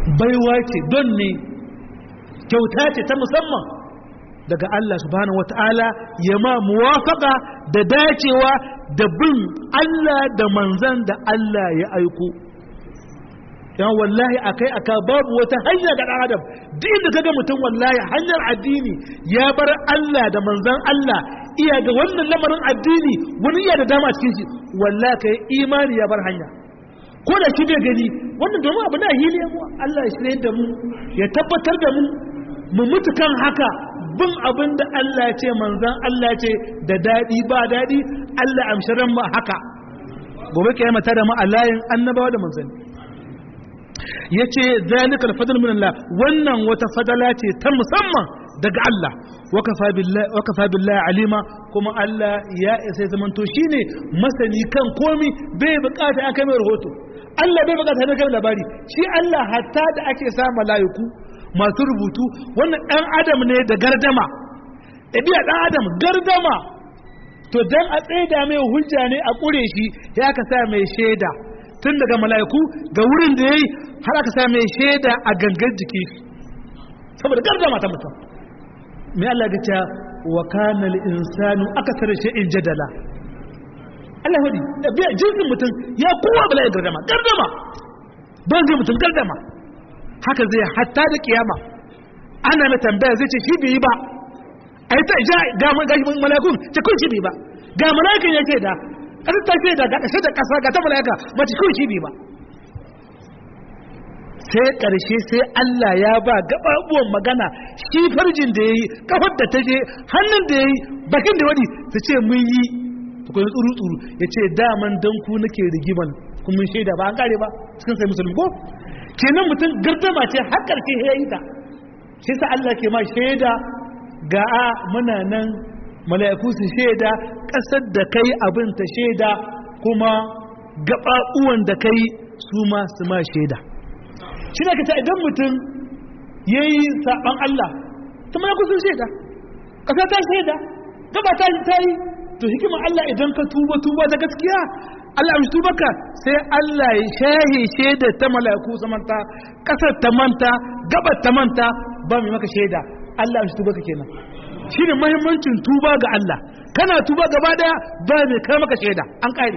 A: baiwa ce don ne kyauta ce ta musamman daga Allah subhanahu wata'ala ya ma muwafaka da dacewa da bin Allah da manzan da Allah ya aiko yan wallahi akai aka babu wata hanya ga dan adam duk inda kaga mutum wallahi hanyar addini ya bar Allah da manzan Allah iya ga wannan lamarin addini wani iya da dama cikin shi wallahi kai imani ya bar hanya ko da shi bai gani wannan domin abu na hili mu Allah ya shirye da mu ya tabbatar da mu mu mutu kan haka bin abin da Allah ya ce manzan Allah ya ce da dadi ba dadi Allah amshiran mu haka gobe kiyama ta da mu a layin annabawa da manzanni yace zalikal fadl min Allah wannan wata fadala ce ta musamman daga Allah wakafa billahi wakafa billahi alima kuma Allah ya isa zaman to shine masani kan komi bai bukata an kai mai rahoto Allah bai bukata ne kai labari shi Allah hatta da ake sa malaiku masu rubutu wannan dan adam ne da gardama ɗabi'a dan adam gardama to dan a tsaida mai hujja ne a kure shi ya ka sa mai shaida tun daga mala'iku ga wurin da ya yi har aka sa mai shaida a gangar jiki saboda gardama ta mutum mai Allah ga ta wa kana insanu aka tare shi in jadala Allah hudi da biya jinsin mutum ya kowa bala ya gardama gardama ban zai mutum gardama haka zai hatta da kiyama ana mai tambaya zai ce shi bai yi ba a yi ta ja ga mala'ikun ce kun shi bai ba ga mala'ikan ya ce da ƙasar ta ce da ga ƙasar da ƙasa ga ta mala'ika mace kun shi bai ba sai ƙarshe sai Allah ya ba gaɓaɓuwan magana shi farjin da ya yi ƙafar da ta je hannun da ya yi bakin da wani su ce mun yi tukuni tsuru-tsuru ya ce daman don ku nake rigiman kun mun shaida ba an kare ba cikin sai musulmi ko kenan mutum gardama ce har ƙarshe ya yi ta shi sa Allah ke ma shaida ga a muna nan mala'iku su shaida ƙasar da kai abin ta shaida kuma gaɓaɓuwan da kai su ma su ma shaida shi ne ka ce idan mutum ya yi saɓan Allah ta mala'iku sun shaida ƙasa ta shaida gaba ta ta yi to hikimar Allah idan ka tuba tuba ta gaskiya Allah amshi tubaka sai Allah ya shahe shaida ta mala'iku su manta ƙasar ta manta gabar ta manta ba mai maka shaida Allah amshi tubaka kenan shi ne mahimmancin tuba ga Allah kana tuba gaba daya ba mai kai maka shaida an kare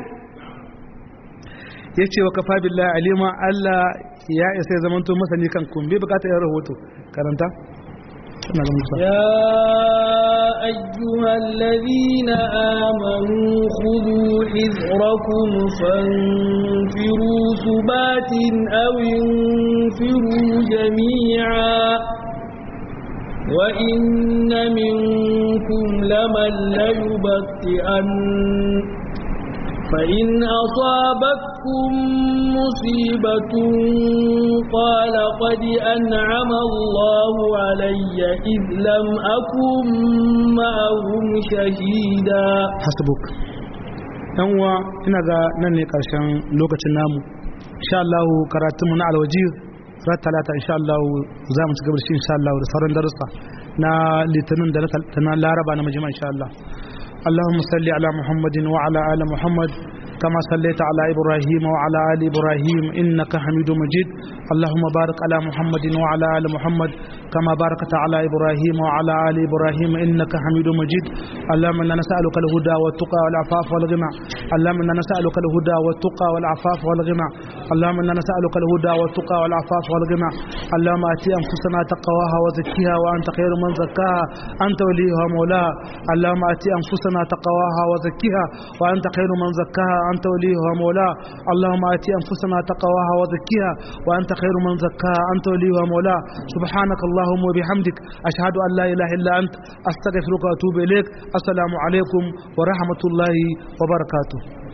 A: ya ce wa kafa billahi alima Allah ya isa ya zamanto masani kan kun bai bukata yin rahoto karanta
B: يا أيها الذين آمنوا خذوا حذركم فانفروا ثبات أو انفروا جميعا وإن منكم لمن ليبطئن فإن أصابتكم مصيبة قال قد أنعم الله علي إذ لم أكن معهم شهيدا
A: hasbuk yan uwa ina ga nan ne karshen lokacin namu insha Allah karatunmu na alwajir ran talata insha Allah za mu ci gaba da shi insha Allah da sauran darussa na litinin da na laraba na majima insha Allah اللهم صل على محمد وعلى آل محمد كما صليت على إبراهيم وعلى آل إبراهيم إنك حميد مجيد اللهم بارك على محمد وعلى آل محمد كما باركت على إبراهيم وعلى آل إبراهيم إنك حميد مجيد اللهم إنا نسألك الهدى والتقى والعفاف والغنى اللهم إنا نسألك الهدى والتقى والعفاف والغنى اللهم إنا نسألك الهدى والتقى والعفاف والغنى اللهم آتي أنفسنا تقواها وزكيها وأنت خير من زكاها أنت وليها مولاها اللهم آتي أنفسنا تقواها وزكيها وأنت خير من زكاها أنت وليها مولاها اللهم آتي أنفسنا تقواها وزكيها وأنت خير من زكاها أنت وليها مولاها سبحانك اللهم وبحمدك أشهد أن لا إله إلا أنت أستغفرك وأتوب إليك السلام عليكم ورحمة الله وبركاته